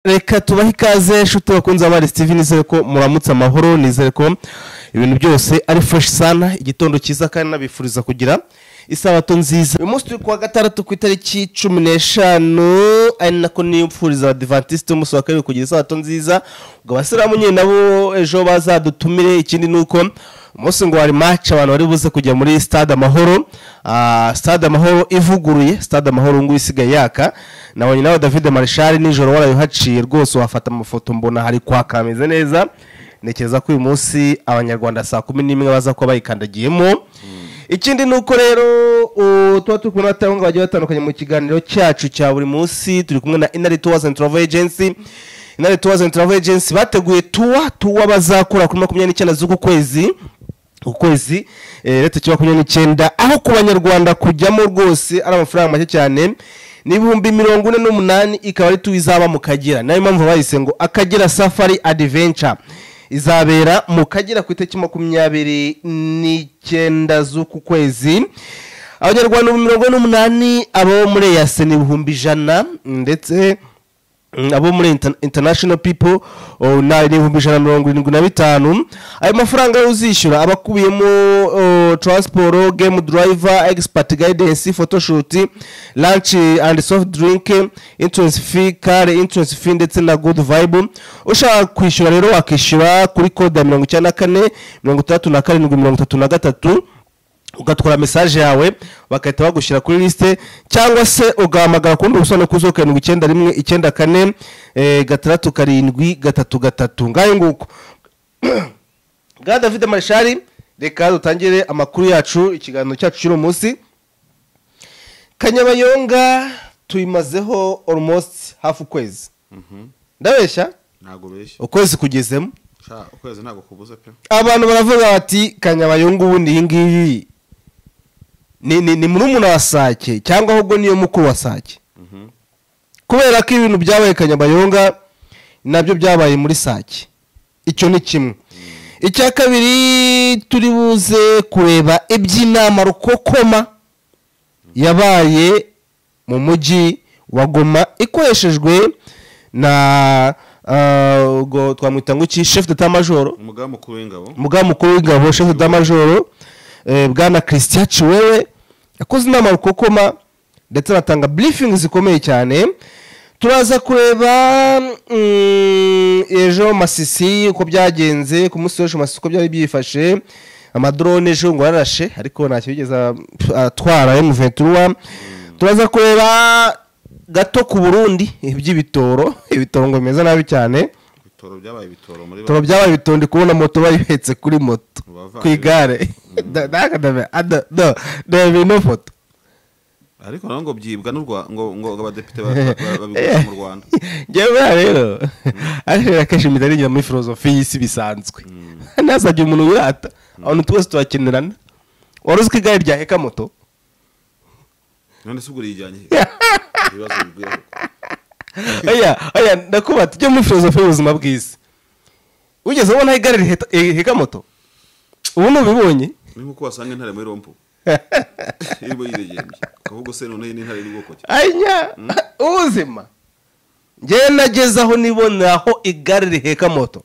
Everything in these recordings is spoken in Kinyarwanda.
reka tubahe ikaze nshuti bakunze abari steve nizere ko muramutse amahoro nizere ko ibintu byose ari fureshi sana igitondo cyiza kandi nabifuriza kugira isabato nziza uyu munsi turi kuwa gatandatu ku itariki cumi n'eshanu ari nako niyipfuriza abadivantisite umunsi wa kabiri kugira isabato nziza ubwo abasiramu nyine nabo ejo bazadutumire ikindi ni uko umunsi ngo wari maci abantu bari buze kujya muri stade amahoro Ah, stade amahoro ivuguruye stade amahoro ngubu isigaye yaka nabonye nawe david marishari nijoro warayuhaciye rwose wafata amafoto mbona hari kwaka hameze neza ntekereza ko uyu munsi abanyarwanda saa kumi n'imwe baza kuba bayikandagiyemo ikindi ni uko rero u- tuba turi kumwe n'abatanga bagiye batandukanye mu kiganiro cyacu cya buri munsi turi kumwe na inari tuwazi andi turavo ejensi inari tuwazi andi turavo ejensi bateguye tuwa tuwa bazakora kuri makumyabiri n'icyenda z'uku kwezi ukwezi leta cya makumyabiri n'icyenda aho ku banyarwanda kujyamo rwose ari amafaranga make cyane ni ibihumbi mirongo ine n'umunani ikaba ari tu izaba mu kagera nayo mpamvu bayise ngo akagera safari adiventure izabera mu kagera ku itariki makumyabiri n'icyenda z'uku kwezi abanyarwanda ibihumbi mirongo ine n'umunani abo muri eyase ni ibihumbi ijana ndetse Mm, abo muri inter- international people oh, na ni ibihumbi ijana na mirongo irindwi na bitanu ayo mafaranga uzishyura aba akubiyemo oh, transport game driver expert guidance photoshoot lunch and soft drink entrance fee kare entrance fee ndetse na good vibe ushaka kwishyura rero wakishyura kuri kode ya mirongo icyenda na kane mirongo itandatu na karindwi mirongo itatu na gatatu ugatwara mesaje yawe bagahita bagushyira kuri lisite cyangwa se ugahamagara kundi ubusobanuro kuzo karindwi icyenda rimwe icyenda kane eh, gatandatu karindwi gatatu gatatu ngayo nguko bwa david marishari reka dutangire amakuru yacu ikiganiro cyacu cy'uno munsi kanyabayonga tuyimazeho almost hafi ukwezi ndabeshya ntabwo beshya ukwezi kugezemo Sha, ukwezi ntabwo kubuze pe abantu baravuga bati kanyabayonga ubundi iyi ngiyi ni ni ni murumuna wa sake cyangwa ahubwo niyo mukuru wa sake kubera ko ibintu byabaye kanyabayonga nabyo byabaye muri sake icyo ni kimwe icya kabiri turi buze kureba iby'inama rukokoma yabaye mu mujyi wa goma ikoreshejwe na ah, ubwo twamwita ngo iki shefu deta majoro umugaba mukuru w'ingabo umugaba mukuru w'ingabo shefu damajoro bwana christian ciwewe yakoze inama rukokoma ndetse anatanga briefing zikomeye cyane turaza kureba mm, ejo masisi uko byagenze ku munsi w'ejo masisi uko byari byifashe amadrone ejo ngo yararashe ariko ntacyo yigeze a- pf- atwara emuventura turaza kureba gato ku burundi iby'ibitoro ibitoro ngo bimeze nabi cyane ibitoro byabaye ibitoro muri toro byabaye bitondi kubona moto bayihetse kuri moto Abavandimwe. ku igare Da- daga ndame- ada- no, ndebe ino foto ariko nawe ngo byibwa n'u Rwa- ngo ngo ngo abadepite ba- ba- ba- babigurisha mu rwanda njyewe hariya rero ariko akenshi imita arigira muri filozofi y'isi bisanzwe ntazajya umuntu wirata abantu twese turakenerana wari uzi ko igare ryaheka moto none se ubwo rijyanye he? ibibazo bibwiye oya oya ndakubata ujye muri filozofi y'ubuzima bw'isi wigeze ubona aho igare riheta- riheka moto ubu ntubibonye ni nk'uko wasanga intare muri rompo irimo yiregembye ukavuga se noneho iyi ni intare iri bwoko ki anya ubuzima ngewe nageze aho nibonera aho igare riheka moto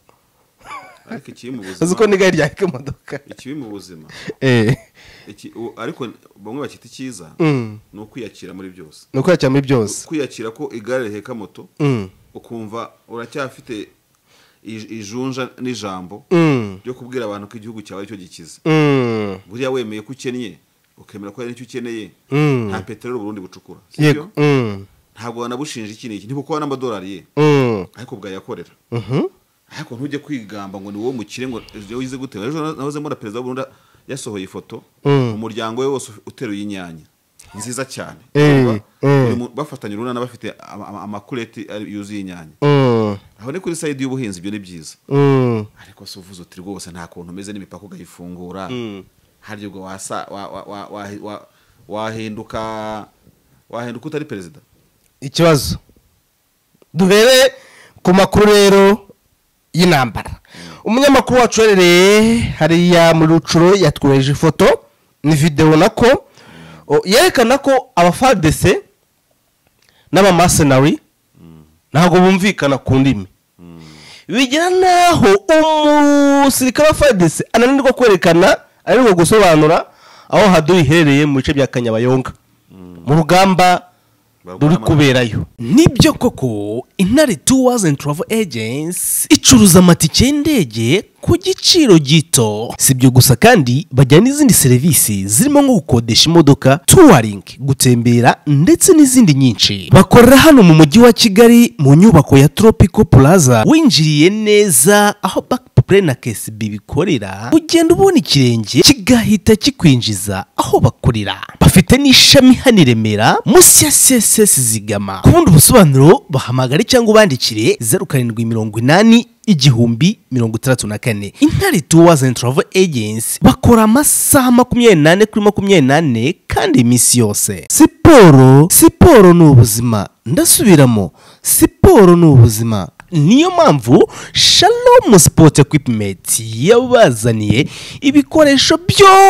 ariko ikibi mu uzi ko buzima n'igare ryaheka imodoka ikibi mu buzima eee iki- u- ariko bamwe bakita icyiza Mm. ni ukwiyakira muri byose ni ukwiyakira muri byose kwiyakira ko igare riheka moto Mm. ukumva uracyafite ij- ijunja n'ijambo Mm. ryo kubwira abantu ko igihugu cyawe aricyo gikiza Mm. buriya wemeye ko ukennye ukemera ko hari nicyo ukeneye Mm. nta peteroli uburundi bucukura si yego byo? Mm. ntabwo wanabushinja iki n'iki ntibukora n'amadolari ye Mm. ariko bwayakorera Mhm. ariko ntujye kwigamba ngo ni wowe mukire ngo ejo wize gute ejo nahoze mbona perezida w'uburundi yasohoye ifoto Mm. umuryango we wose uteruye inyanya nziza cyane Eh, Urumva? eh. Buri mu- bafatanye urunana bafite ama- ama- amakureti ari- yuzuye inyanya Mm. aho ni kuri sayidi y'ubuhinzi ibyo ni byiza Mm. ariko se uvuze uti rwose nta kuntu umeze n'imipaka ukayifungura harya ubwo wasa wa- wa- wa- wa- wa- wahinduka wahinduka utari perezida ikibazo duhere ku makuru rero y'intambara umunyamakuru wacu uherereye hariya muri rucuro yatwohereje ifoto ni videwo nako o, yerekana ko abafadese n'abamasenari ntabwo bumvikana ku ndimi bigira n'aho umusirikare wa fadese ananirwa kwerekana ananirwa gusobanura aho haduha iherereye mu bice bya kanyabayonga mu rugamba ruri kuberayo nibyo koko intare tuwazi and travel agency icuruza amatike y'indege ku giciro gito si ibyo gusa kandi bajyana n'izindi serivisi zirimo nko gukodesha imodoka tuwaringi gutembera ndetse n'izindi nyinshi bakorera hano mu mujyi wa kigali mu nyubako ya tropico plaza winjiriye neza aho back Play na KSB bikorera ugenda ubona ikirenge kigahita kikwinjiza aho bakorera bafite n'ishami hano i Remera munsi ya CSS Zigama ku bundi busobanuro bahamagare cyangwa ubandikire zeru karindwi mirongo inani igihumbi mirongo itandatu na kane intare tuwazi and travel agency bakora amasaha makumyabiri n'ane kuri makumyabiri n'ane kandi iminsi yose siporo siporo ni ubuzima ndasubiramo siporo ni ubuzima niyo mpamvu shalom sport equipment yabazaniye ibikoresho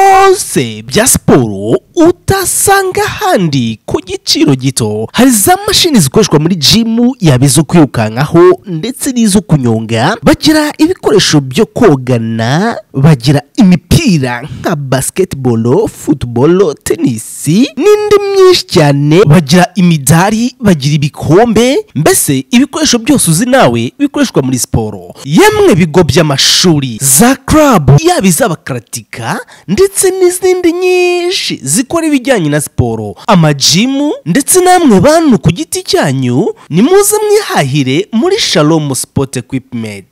byose bya siporo utasanga ahandi ku giciro gito hari za mashini zikoreshwa muri jimu yaba izo kwirukankaho ndetse n'izo kunyonga bagira ibikoresho byo kogana bagira imipira nka basketball football tennis n'indi myinshi cyane bagira imidari bagira ibikombe mbese ibikoresho byose uzi nawe bikoreshwa muri siporo yemwe ibigo by'amashuri za club yaba iz'abakaratika ndetse n'izindi nyinshi zikora ibijyanye na siporo amajimu ndetse namwe bantu ku giti cyanyu nimuze mwihahire muri shalom sport equipment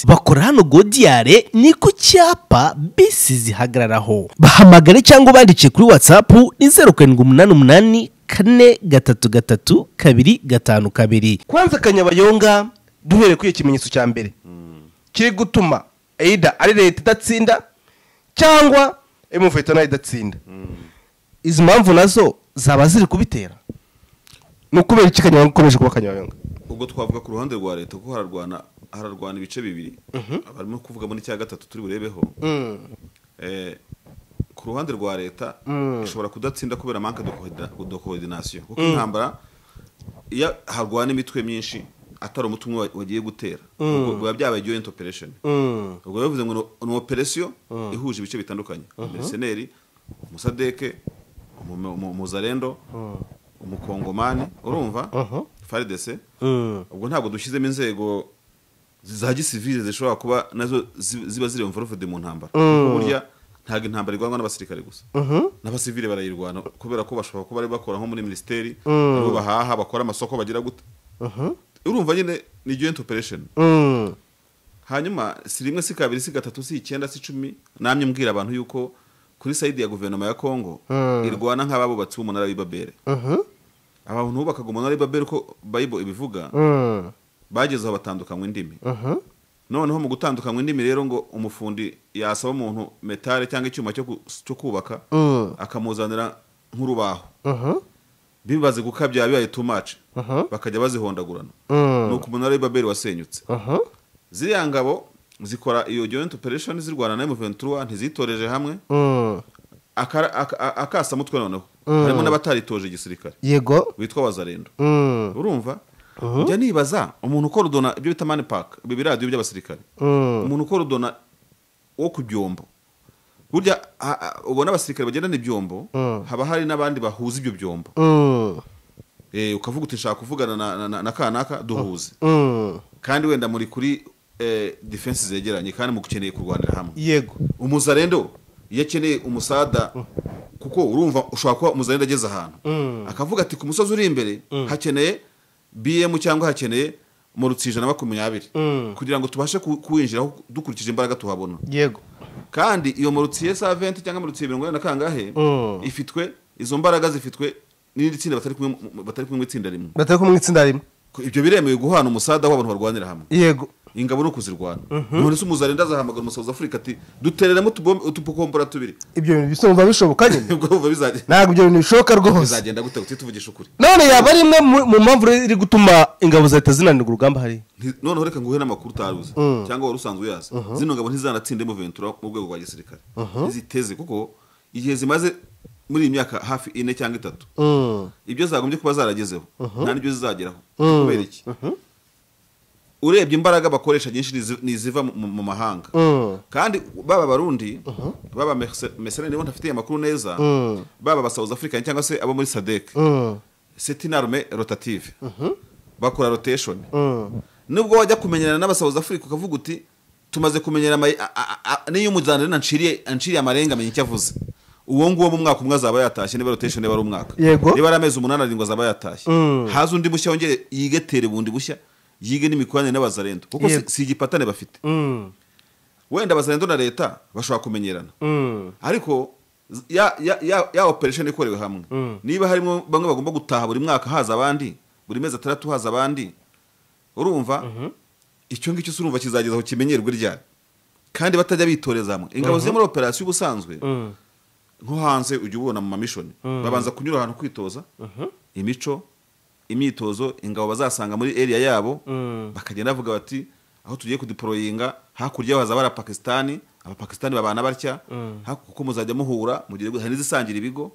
bakora hano godiyare ni ku cyapa bisi zihagararaho bahamagare cyangwa ubandike kuri whatsapp ni zeru karindwi umunani umunani kane gatatu gatatu kabiri gatanu kabiri kwanza kanyabayonga duhereye kuri iyo kimenyetso cya mbere kiri gutuma eyida ari leta idatsinda cyangwa emuveta nayo idatsinda izi mpamvu nazo zaba ziri kubitera ni ukubera iki kanyabayonga ikomeje kuba kanyabayonga ubwo twavuga ku ruhande rwa leta kuko hararwana hararwana ibice bibiri barimo kuvuga muri cya gatatu turi burebeho Eh, ku ruhande rwa leta ishobora kudatsinda kubera manke de coordination kuko intambara iyo harwana imitwe myinshi atari umuti umwe wa- wagiye gutera ubwo biba byabaye joint operation ubwo bivuze ngo ni- ni operation ihuje ibice bitandukanye mercenary umusadeke umu- umu- umuzarendo umukongomani urumva faridese ubwo ntabwo dushyizemo inzego za gisivile zishobora kuba nazo zi- ziba ziri envelope mu ntambara kuko burya ntabwo intambara irwanwa n'abasirikare gusa n'abasivile barayirwana kubera ko bashobora kuba bari bakora nko muri minisiteri aribo bahaha bakora amasoko bagira gute urumva nyine ni joint operation hanyuma si rimwe si kabiri si gatatu si icyenda si icumi namye mbwira abantu yuko kuri sayidi ya guverinoma ya kongo irwana nk'ababubatsi b'umunara w'i babere abantu bubakaga umunara w'i babere uko bayibo ibivuga bageze aho batandukanywa indimi noneho mu gutandukanywa indimi rero ngo umufundi yasaba umuntu metare cyangwa icyuma cyo gu- cyo kubaka akamuzanira nk'urubaho bibaze gukabya bibaye tumaci bakajya bazihondagurana nuko umunara w'i babere wasenyutse ziriya ngabo zikora iyo joint operation zirwana na M23 ntizitoreje hamwe akara- aka- a- akasa mutwe noneho harimo n'abataritoje igisirikare yego witwa wazarendo urumva njya nibaza umuntu ukora udona ibyo bita mani paka ibi biradiyo by'abasirikare umuntu ukora udona wo ku byombo burya ha- ha- ubona abasirikare bagendana ibyombo haba hari n'abandi bahuza ibyo byombo Eh, ukavuga uti nshaka kuvugana na- na- na- na kanaka duhuze kandi wenda muri kuri eh, defense zegeranye kandi mukeneye kurwanira hamwe yego umuzarendo iyo akeneye umusada kuko urumva ushobora kuba umuzarendo ageze ahantu akavuga ati ku musozi uri imbere hakeneye bm cyangwa hakeneye mu rutsija na makumyabiri kugira ngo tubashe ku- kuwinjiraho dukurikije imbaraga tuhabona yego kandi iyo murutsiye sa 20 cyangwa murutsiye mirongo ine na kangahe Mm. ifitwe izo mbaraga zifitwe n'irindi tsinda batari kumwe mu- batari kumwe mu itsinda rimwe batari kumwe itsinda rimwe Ko ibyo biremewe guhana umusada w'abantu barwanira hamwe yego ingabo ni ukuzirwana none se umuzarenda azahamagara umusaza afurika ati dutereremo utubombe- utupokombora tubiri ibyo bintu bisa numva bishoboka nyine ubwo bumva bizagenda ntabwo ibyo bintu bishoboka rwose bizagenda gute gute tuvugisha ukuri none yaba ari imwe mu- mu mpamvu rero iri gutuma ingabo za leta zinanirwa urugamba hariya Nti- noneho reka nguhe n'amakuru utaruzi cyangwa wari usanzwe uyazi zino ngabo ntizanatsinde mu ventura mu rwego rwa gisirikare ntiziteze kuko igihe zimaze muri iyi myaka hafi ine cyangwa itatu ibyo zagombye kuba zaragezeho nta n'ibyo zizageraho kubera iki urebye imbaraga bakoresha nyinshi nizi- ni iziva mu- mu mahanga kandi baba abarundi baba mesenari nibo ntafitiye amakuru neza baba abasawuzi afurika cyangwa se abo muri sadeke c'est une arme rotative bakora rotation nubwo wajya kumenyerana n'abasawuzi afurika ukavuga uti tumaze kumenyera ama- a- a- a- n'iyo umujyana nanciriye anciriye amarenga amenya icyo avuze uwo nguwo mu mwaka umwe azaba yatashye niba rotation niba ari umwaka Yego. niba ari amezi umunani arindwi azaba yatashye haza undi mushya wongere yigetere bundi bushya yige n'imikoranire n'abazarendo kuko si- Yego. si igipatane bafite wenda abazarendo na leta bashobora kumenyerana ariko z- ya, ya, ya, ya operation ikorewe hamwe niba harimo bamwe bagomba gutaha buri mwaka haza abandi buri mezi atandatu haza abandi urumva icyo ngicyo urumva kizageza aho kimenyerwe ryari kandi batajya bitoreza hamwe ingabo ziri muri operasiyo ubusanzwe nko hanze ujya ubona mu mamishoni babanza kunyura ahantu kwitoza imico imyitozo ingabo bazasanga muri area yabo bakagenda bavuga bati aho tugiye kudiporoyinga hakurya haza abara pakisitani abapakisitani babana batya haku- kuko muzajya muhura mu gihe hari n'izisangira ibigo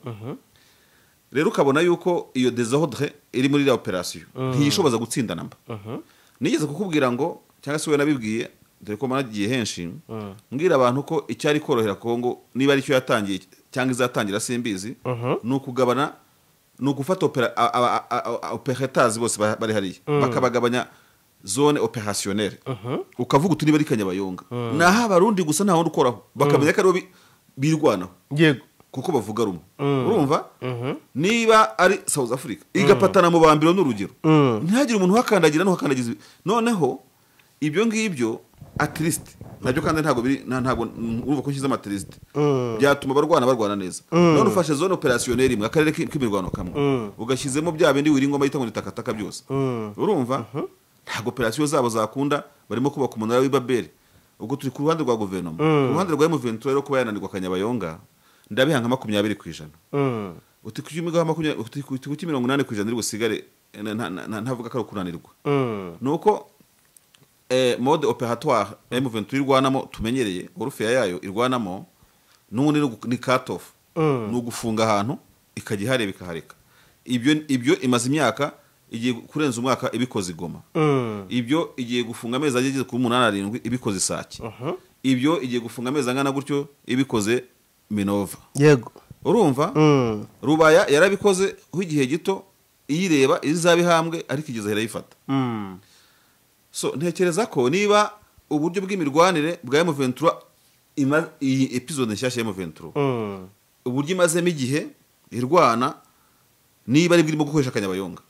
rero ukabona yuko iyo desordre iri muri iriya operasiyo ntiyishoboza gutsindana mba nigeze kukubwira ngo cyangwa se we nabibwiye dore ko managiye henshi mbwira abantu ko icyari korohera kongo niba aricyo yatangiye cyangwa izatangira simbizi ni ukugabana ni ugufata opera- a- a- a- a- a- operetazi bose ba- bari hariya bakabagabanya zone operationnelle ukavuga uti niba ari kanyabayonga naho abarundi gusa nta wundi ukoraho bakamenya ko aribo bi- birwanaho yego kuko bavuga rumwe urumva niba ari south africa igapatana mu bambiro n'urugero ntihagire umuntu uhakandagira n'uhakandagiza ibi- noneho ibyo ngibyo atirisite nabyo kandi ntabwo biri nta- ntabwo mm, urumva ko nshyize amatirisite byatuma abarwana barwana neza none ufashe zone operasiyoneri imwe akarere ki- k'imirwano kamwe ugashyizemo bya bindi wira ingoma yita ngo ni takataka byose urumva ntabwo operasiyo zabo zakunda barimo kubaka umunara w'i babeli ubwo turi ku ruhande rwa guverinoma ku ruhande rwa emuventura rero kuba yananirwa kanyabayonga ndabiha nka makumyabiri ku ijana uti ku cy'imigaho makumyabiri uti ku- uti ku cy'imirongo inani ku ijana iri busigare eh, na- na- na- ntavuga ko ari ukunanirwa ni uko eh, mode operatoire M23 irwanamo tumenyereye orufeya yayo irwanamo n'ubundi ni ugu- ni cut off ni ugufunga ahantu ikajya ihareba ikahareka ibyo ibyo imaze imyaka igiye kurenza umwaka ibikoze igoma ibyo igiye gufunga amezi ageze kuri umunani arindwi ibikoze isake ibyo igiye gufunga amezi angana gutyo ibikoze minova yego urumva rubaya yarabikoze ho igihe gito iyireba izaba ihambwe ariko igeze irayifata so ntekereza ko niba uburyo bw'imirwanire bwa M23 ima- iyi episode nshyashya ya M23 uburyo imazemo igihe irwana niba ari bwirimo gukoresha kanyabayonga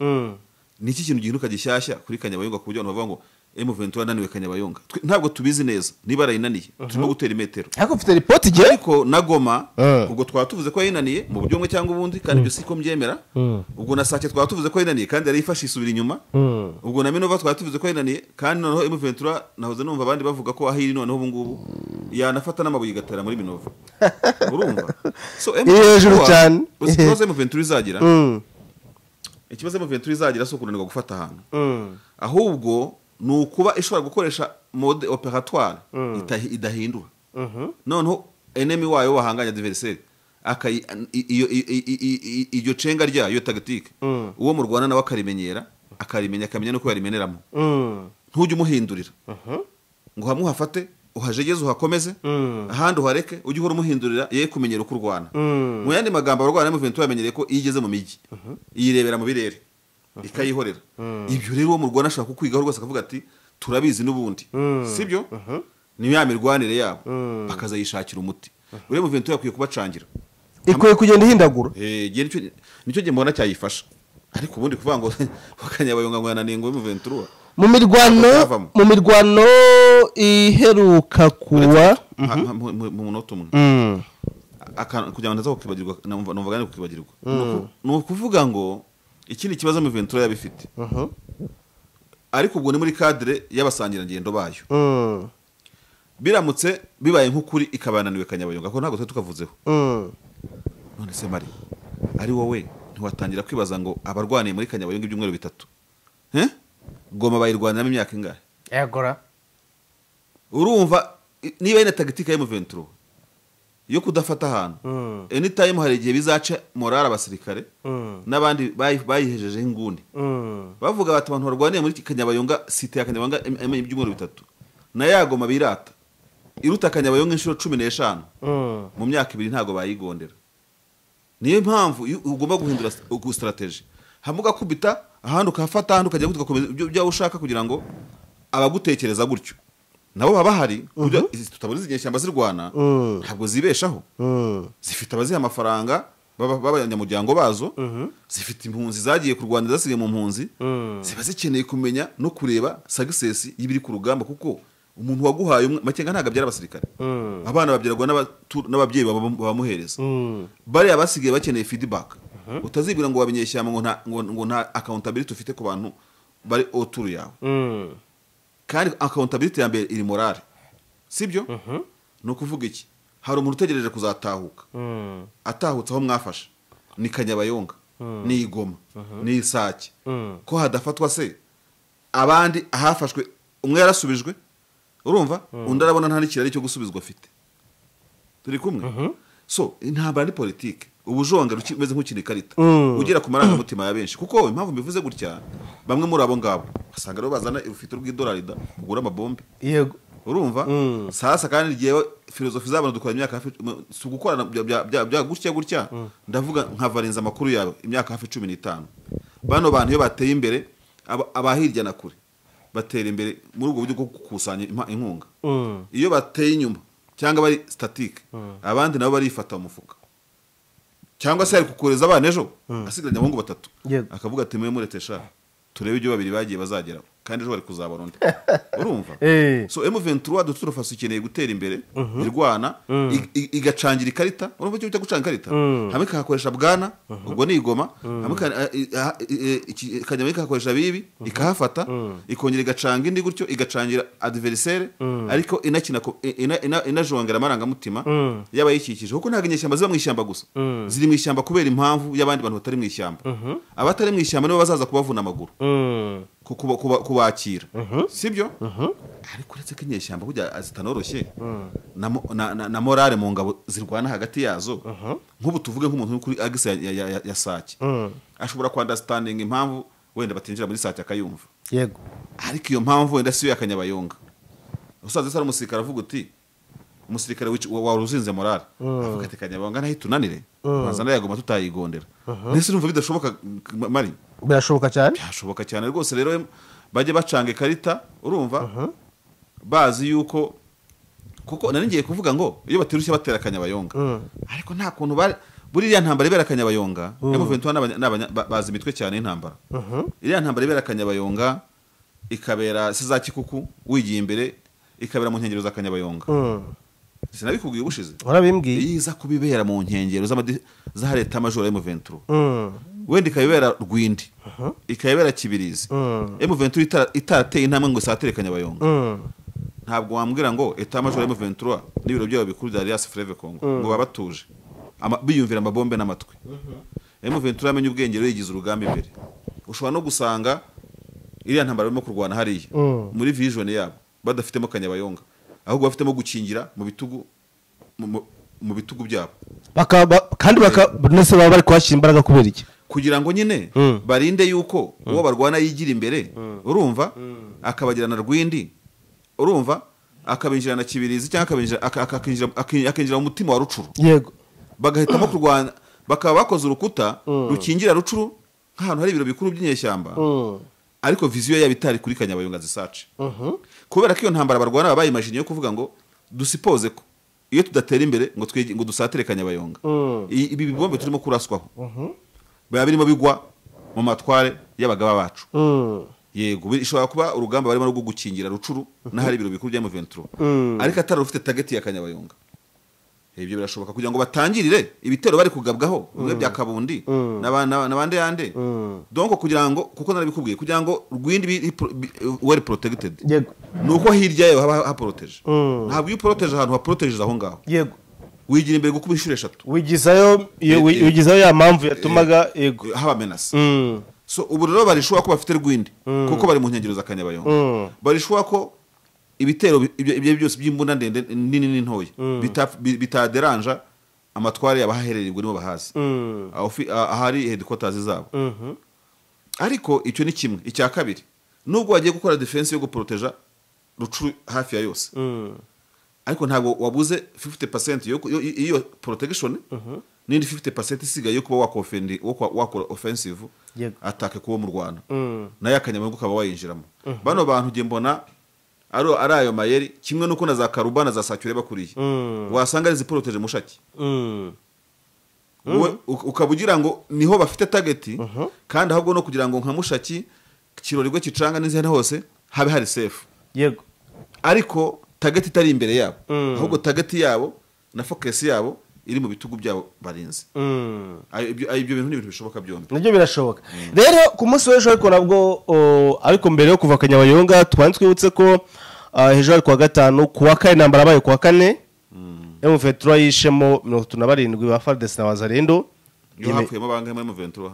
ni iki kintu gihinduka gishyashya kuri kanyabayonga ku buryo abantu bavuga ngo M23 yananiwe kanyabayonga Twe- ntabwo tubizi neza niba arayinaniye turimo gutera imetero ariko mfite ripoti igihe ariko na goma Eh. ubwo twaba tuvuze ko yayinaniye mu buryo bumwe cyangwa ubundi kandi ibyo siko mbyemera ubwo na sake twaba tuvuze ko yayinaniye kandi yarayifashe isubira inyuma ubwo na minova twaba tuvuze ko yayinaniye kandi noneho emuventura nahoze numva abandi bavuga ko aho iri noneho ubu ngubu yanafata n'amabuye igatera muri minova urumva so Iri hejuru M23 cyane. uzi ikibazo emuventura izagira ikibazo emuventura izagira si ukunanirwa gufata ahantu ahubwo ni ukuba ishobora gukoresha mode operatoire itahi- idahindura noneho enemi wayo wahanganya adversary akayi- i- iyo- i- i- i- i- iryo cenga ryayo iyo tagitike uwo murwana nawe akarimenyera akarimenya akamenya n'uko yarimeneramo ntujye umuhindurira ngo hamwe uhafate uhajegeze uhakomeze ahandi uhareke ujye uhora umuhindurira ye kumenyera uko urwana mu yandi magambo abarwana M23 bamenyereye ko iyo igeze mu mijyi iyirebera mu birere ikayihorera ibyo rero uwo mu rwanda ashobora kukwigaho rwose akavuga ati turabizi n'ubundi sibyo ni ya mirwanire yabo bakazayishakira umuti buriya M23 akwiye kubacangira ikwiye kugenda ihindagura Eh, igihe nicyo nicyo gihe mbona cyayifasha ariko ubundi kuvuga ngo bakanyabayonga ngo yananiye ngo M23 mu mirwano Bakavamo. mu mirwano iheruka kuwa Ha- ha- mu- mu- mu munota umwe Aka- kugira ngo ntaza kukibagirwa numva numva kandi kukibagirwa Ni uku- ni ukuvuga ngo ikindi kibazo mu ventura yabifite ariko ubwo ni muri kadire y'abasangirangendo bayo Mm, biramutse bibaye nk'ukuri ikabananiwe kanyabayonga ko ntabwo twari tukavuzeho mm. none se mari ari wowe ntiwatangira kwibaza ngo abarwaniye muri kanyabayonga ibyumweru bitatu Eh? goma bayirwaniramo imyaka ingahe urumva i- niba ari na tagitike ya mu ventura yo kudafata ahantu anytime hari igihe bizaca morale abasirikare n'abandi bayi- bayihejejeho inguni bavuga bati abantu barwaniye muri kanyabayonga site ya kanyabayonga em- em- ibyumweru bitatu na yagoma birata iruta kanyabayonga inshuro cumi n'eshanu mu myaka ibiri ntabwo bayigondera niyo mpamvu iyo ugomba guhindura sitarateji hamwe ugakubita ahandi ukahafata ahandi ukajya gutya ugakomeza ibyo ibyo ushaka kugira ngo abagutekereza gutyo nabo baba bahari kuburyo izi- tutabona izi nyeshyamba zirwana Mhm. ntabwo zibeshaho zifite abaziha amafaranga baba- b'abanyamuryango bazo zifite impunzi zagiye kurwana zasigaye mu mpunzi ziba zikeneye kumenya no kureba sagisesi y'ibiri ku rugamba kuko umuntu waguhaye umwe- makenga ntabwo abyara abasirikare abana babyarwa n'abatu- n'ababyeyi baba- babamuhereza bariya basigaye bakeneye feedback utazibwira ngo wabinyeshyamba ngo nta- ngo- ngo nta accountability ufite ku bantu bari oturu yawe kandi accountability ya mbere iri morale sibyo ni ukuvuga iki hari umuntu utegereje kuzatahuka atahutse aho mwafashe ni kanyabayonga ni igoma ni isake ko hadafatwa se abandi ahafashwe umwe yarasubijwe urumva undi arabona nta n'ikirari cyo gusubizwa afite turi kumwe so intambara ni politike ubujonga ruki- umeze nk'ukina ikarita Mm. ugera ku marangamutima ya benshi kuko impamvu mbivuze gutya bamwe muri abo ngabo basanga rero bazana urufite rw'idolari da kugura amabombe yego urumva Mm. sasa kandi njyewe filozofi z'abantu dukorana imyaka hafi mu- si ugukorana bya- bya- bya- bya gutya gutya ndavuga nkavarinza amakuru yawe imyaka hafi cumi n'itanu bano bantu iyo bateye imbere aba- aba hirya na kure batera imbere muri ubwo buryo bwo gukusanya impa- inkunga Mm. iyo bateye inyuma cyangwa bari statike abandi nabo barifata mu mufuka cyangwa se ari kukureza abana ejo asigaranye abahungu batatu Yego. akavuga ati mwe murete sha turebe ibyo babiri bagiye bazageraho kandi ejo bari kuzabona undi urumva Eh. so M23 dutura fasi ikeneye gutera imbere irwana ig- ig- igacangira ikarita urumva icyo bita gucanga ikarita hamwe ikahakoresha bwana ubwo ni igoma hamwe ika- i- aha- i- i- iki- Kanyama ikahakoresha bibi ikahafata ikongera igacanga indi gutyo igacangira adversaire ariko inakina ko- i- ina- ina- inajongera amarangamutima y'abayikikije kuko ntabwo inyeshyamba ziba mu ishyamba gusa ziri mu ishyamba kubera impamvu y'abandi bantu batari mu ishyamba abatari mu ishyamba nibo bazaza kubavuna amaguru Mm. ku- kuba- kuba- kubakira sibyo ariko uretse ko inyeshyamba burya zitanoroshye na mo- na- na- na morale mu ngabo zirwana hagati yazo nk'ubu tuvuge nk'umuntu uri kuri agisi ya- ya- ya- ya sake ashobora kwandasitaninga impamvu wenda batinjira muri sake akayumva yego ariko iyo mpamvu wenda si yo yakanyabayonga usanze se ari umusirikare avuga uti umusirikare wici- wa- wari uzinze morale avuga ati kanyabayonga naho itunanire bazana yagoma tutayigondera ndetse urumva bidashoboka m- mari birashoboka cyane byashoboka cyane rwose rero bajye bacanga ikarita urumva bazi yuko kuko nari ngiye kuvuga ngo iyo batirushye batera akanyabayonga ariko nta kuntu bari buriya ntambara ibera akanyabayonga M23 n'abanya- n'abanya- ba- bazi imitwe cyane y'intambara iriya ntambara ibera akanyabayonga ikabera se za kikuku wigiye imbere ikabera mu nkengero za kanyabayonga Mm. sinabikubwiye ubushize warabimbwiye iza kubibera mu nkengero z'amadi- za leta majoro ya M23 Mm. wenda ikayibera rwindi ikayibera kibirizi M23 itara- itarateye intambwe ngo isatere kanyabayonga Mm. ntabwo wambwira ngo etat major ya M23 n'ibiro byayo bikuru bya Alliance Fleuve Congo ngo baba batuje Ama- biyumvira amabombe n'amatwi M23 yamenye ubwenge rero yigize urugamba imbere ushobora no gusanga iriya ntambara barimo kurwana hariya Mm. muri vision yabo badafitemo kanyabayonga ahubwo bafitemo gukingira mu bitugu mu- mu- mu bitugu byabo Bakaba- ba- kandi baka- buri wese baba bari kuhashyira imbaraga kubera iki kugira ngo nyine Mm. barinde yuko uwo barwana yigira imbere urumva akabagirana rwindi urumva akabinjirana kibirizi cyangwa akabinjira- aka- aka- akinjira- aki- akinjira mu mutima wa rucuru yego bagahitamo kurwana bakaba bakoze urukuta rukingira rucuru nk'ahantu hari ibiro bikuru by'inyeshyamba Mm. ariko viziyo yabo itari kuri kanyabayonga zisace kubera ko iyo ntambara barwana baba bayimajiniye yo kuvuga ngo dusipoze ko iyo tudatera imbere ngo twege- ngo dusatire kanyabayonga Mm. I- ibi bibombe turimo kuraswaho biba birimo bigwa mu matware y'abagaba bacu Mm. yego bi- ishobora kuba urugamba barimo rwo gukingira rucuru n'ahari ibiro bikuru bya M23 Mm. ariko atari rufite tageti ya kanyabayonga ibyo birashoboka kugira ngo batangirire ibitero bari kugabwaho bimwe bya kabundi n'aba- n'aba- n'abandi yande donc kugira ngo kuko narabikubwiye kugira ngo rwindi bi- i- pro- bi- well protected yego ni uko hirya yayo haba haporoteje Mm. ntabwo iyo uporoteje ahantu haporotejeze aho ngaho yego wigira imbere gukuba inshuro eshatu wigizayo iyo- wi- Eh, eh. wigizayo ya mpamvu yatumaga yego haba menasi Mm. so ubu rero barishobora ko bafite rwindi kuko bari mu nkengero za kanyabayonga barishobora ko ibitero bi- ibyo ibyo byose by'imbunda ndende nini n'intoya bita- bi- bitaderanja amatware abahaherereye ubwo nibo bahazi Aho fi- ah- ahari headquarters zabo ariko icyo ni kimwe icya kabiri nubwo wagiye gukora defense yo guporoteja rucuru hafi ya yose ariko ntabwo wabuze 50% yo ku- yo- iyo protection n'indi 50% isigaye yo kuba wakofendi wo kwa- wakora offensive Yego. atake kuwo mu Rwanda nayo akanyamunyu ukaba wayinjiramo bano bantu nge mbona ari ari ayo mayeri kimwe nuko na za karubana za sacyure bakuriye wasanga ari ziporoteje mushaki wowe uk- ukaba ugira ngo niho bafite tageti kandi ahubwo no kugira ngo nka mushaki kirorerwe kicanga n'izindi hose habe hari sefu yego ariko tageti itari imbere yabo ahubwo tageti yabo na fokesi yabo iri mu bitugu byabo barinze Mm. Ayo- ibyo ayo ibyo bintu ni ibintu bishoboka byombi nabyo birashoboka rero ku munsi w'ejo ariko nabwo o, ariko mbere yo kuva kanyabayonga twari twibutse ko ah, ejo ari ku wa gatanu ku wa kane intambara yabaye ku wa kane emufetura yishemo mirongo itatu na barindwi ba faridesi na wazarendo iyo hapfuyemo bangahe muri muventura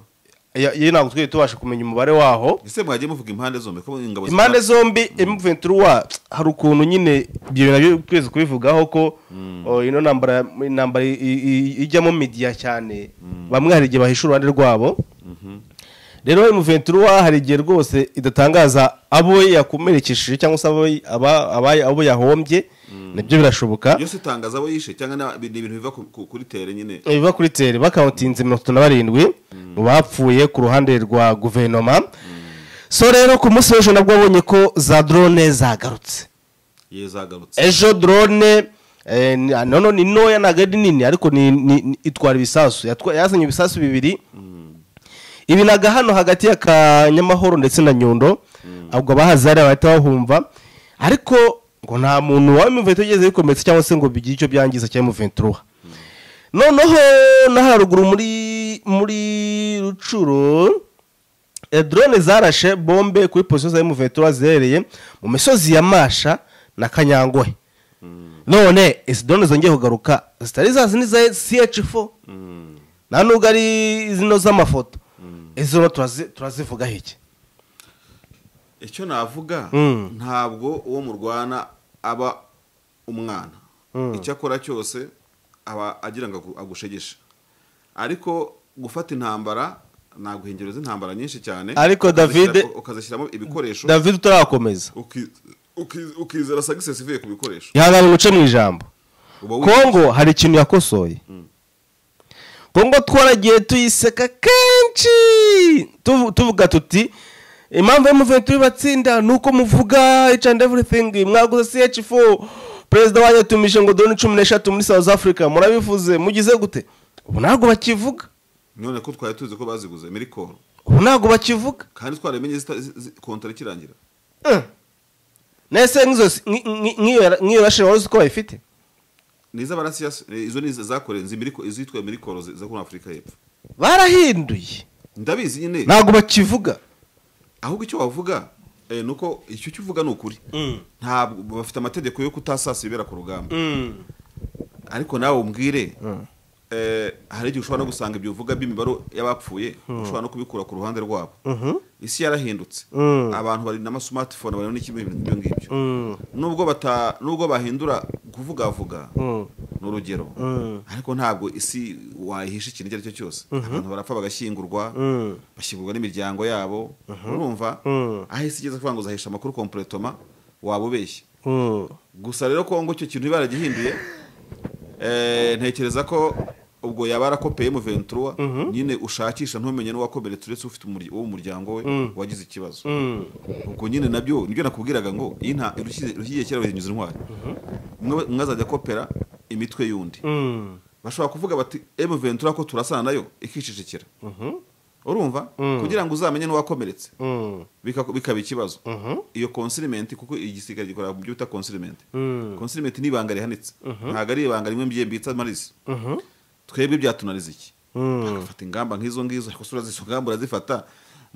ye ntabwo twari tubasha kumenya umubare waho ese mwagiye muvuga impande zombi ko ingabo impande zombi emuventura wa hari ukuntu nyine ibyo bintu nabyo twese kubivugaho ko o, ino ntambara intambara i- i- ijyamo midiya cyane bamwe hari igihe bahisha uruhande rwabo rero emuventura hari igihe rwose idatangaza abo yakomerekesheje cyangwa se abo- aba- aba- abo yahombye nabyo birashoboka yose itangaza abo yishe cyangwa na- ni ibintu biva ku- ku- kuri tere nyine biva kuri tere bakawutinze mirongo itatu na barindwi mu bapfuye ku ruhande rwa guverinoma so rero ku munsi w'ejo nabwo wabonye ko za drone zagarutse ye zagarutse ejo drone eh, ni- ah, noneho ni ntoya ntabwo ari nini ariko ni- ni- ni- itwara ibisasu Yatwa- yazanye ibisasu bibiri ibinaga hano hagati ya kanyamahoro ndetse na nyundo ahubwo abahazi hariya bahita bahumva ariko ngo nta muntu waba imuvento ugeze bikometse cyangwa se ngo bigire icyo byangiza cyangwa imuventuruha noneho no haruguru muri muri rucuro eh, drone zarashe bombe kuri posiyo za imuventura ziherereye mu misozi ya masha na kanyangohe none izi drone zongeye kugaruka zitari za zindi za ch4 nta nubwo ari zino z'amafoto izo rero turazi- turazivugaho iki icyo navuga Mm. ntabwo uwo murwana aba umwana icyo akora cyose aba agira ngo agu- agushegeshe ariko gufata intambara ntabwo ingero z'intambara nyinshi cyane Ariko ukazishyira- David- ukazishyiramo ibikoresho david utarakomeza uki- uki- ukizera success ivuye ku bikoresho ihangane ngo uce mu ijambo uba wi- kongo hari ikintu yakosoye kongo twaragiye tuyiseka kenshi tuvu- tuvuga tuti impamvu y'umuventu batsinda ni uko muvuga each and everything mwaguze ch4 perezida wanyu yatumije ngo doni cumi n'eshatu muri south africa murabivuze mugize gute ubu ntabwo bakivuga none ko twari tuzi ko baziguze mirikoro ubu ntabwo bakivuga kandi twarabimenye zita- zi- zi- kontara ikirangira nese nk'izo si- nk- nk- nk'iyo nk'iyo rashira wari uzi ko bayifite ni iz'abarasiyasi eh, izo ni izo zakorewe izo izitwa mirikoro zo muri afurika y'epfo barahinduye ndabizi nyine ntabwo bakivuga ahubwo icyo wavuga eh, ni uko icyo cyo uvuga ni ukuri ntabwo bafite amategeko yo kutasasa ibibera ku rugamba ariko nawe umbwire eh, hari igihe ushobora no gusanga ibyo uvuga by'imibare y'abapfuye ushobora no kubikura ku ruhande rwabo isi yarahindutse abantu bari n'amasumatifone barimo n'ikimwe ibyo ngibyo nubwo bata nubwo bahindura kuvugavuga ni urugero ariko ntabwo isi wayihisha ikintu icyo ari cyo cyose abantu barapfa bagashyingurwa bashyingurwa n'imiryango yabo urumva aho isi igeze kuvuga ngo uzahisha amakuru kompuretoma waba ubeshya gusa rero kongo icyo kintu baragihinduye eh, ntekereza ko ubwo yaba arakopeye muventura nyine ushakisha ntumenye n'uwakomeretse uretse ufite umurya- uwo mu muryango we wagize ikibazo ubwo nyine nabyo nibyo nakubwiraga ngo iyi nta irushyize- irushyigiye kera bahinyuza intwari umwe umwe azajya akopera imitwe y'undi bashobora kuvuga bati emuventura ko turasana nayo ikicecekera urumva kugira ngo uzamenye n'uwakomeretse bika- bikaba ikibazo iyo consilimenti kuko igisirikare gikora mu byo bita consilimenti consilimenti ni ibanga rihanitse ntabwo ari ibanga rimwe mbiye mbitsa marisi twebwe byatunaniza iki agafata ingamba nk'izo ngizo ariko se urazizo ngamba urazifata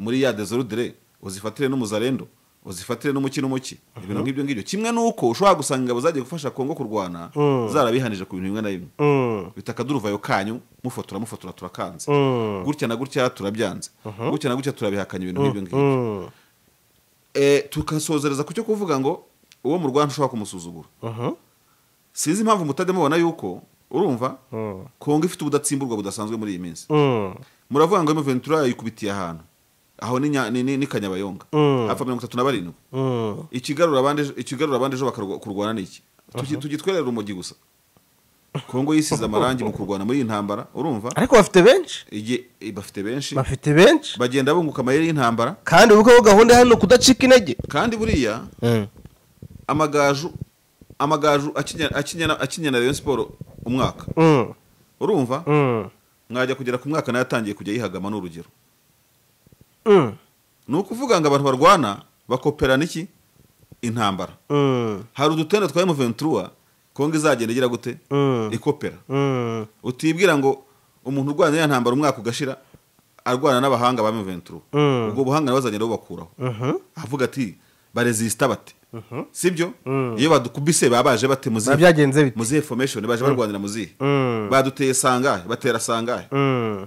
muri ya desorudire uzifatire n'umuzarendo uzifatire n'umuki n'umuki ibintu nk'ibyo ngibyo kimwe n'uko ushobora gusanga ingabo zagiye gufasha kongo kurwana zarabihanije ku bintu bimwe na bimwe bita akaduruvayo kanyu mufotora mufotora turakanze gutya na gutya turabyanze gutya na gutya turabihakanya ibintu nk'ibyo ngibyo Eh, tukasozereza ku cyo kuvuga ngo uwo murwana ushobora kumusuzugura Mhm. sinzi impamvu mutajya mubona yuko urumva Mm. kongo ifite ubudatsimburwa budasanzwe muri iyi minsi Mm. muravuga ngo ventura yayikubitiye ahantu aho ni nya- ni- ni ni kanyabayonga Mm. hapfa mirongo itatu na barindwi Mm. ikigarura abandi ejo- ikigarura abandi ejo bakarwa- kurwana ni iki Tugi- tugitwerere urumogi gusa kongo yisize amarangi mu kurwana muri iyi ntambara urumva ariko bafite benshi igihe i- bafite benshi bafite benshi bagenda bunguka amayeri y'intambara kandi ubu ko gahunda hano kudacika intege kandi buriya amagaju amagaju akinya- akinya- akinya na rayon siporo umwaka Mm. urumva Mm. mwajya kugera ku mwaka nayo atangiye kujya yihagama ni urugero Mm. ni ukuvuga ngo abantu barwana bakoperana iki intambara Mm. hari udutenda twa emuventura kongo izagenda igira gute Mm. ikopera Mm. utibwira ngo umuntu urwana n'iya ntambara umwaka ugashira arwana n'abahanga ba emuventura Mm. ubwo buhanga nabo bazagenda bubakuraho Mhm. avuga ati barezisita bate sibyo iyo badukubise babaje bate muzihe Biba byagenze bite muzihe fomeshoni baje barwanira muzihe Mm. baduteye sangahe batera sangahe Mm.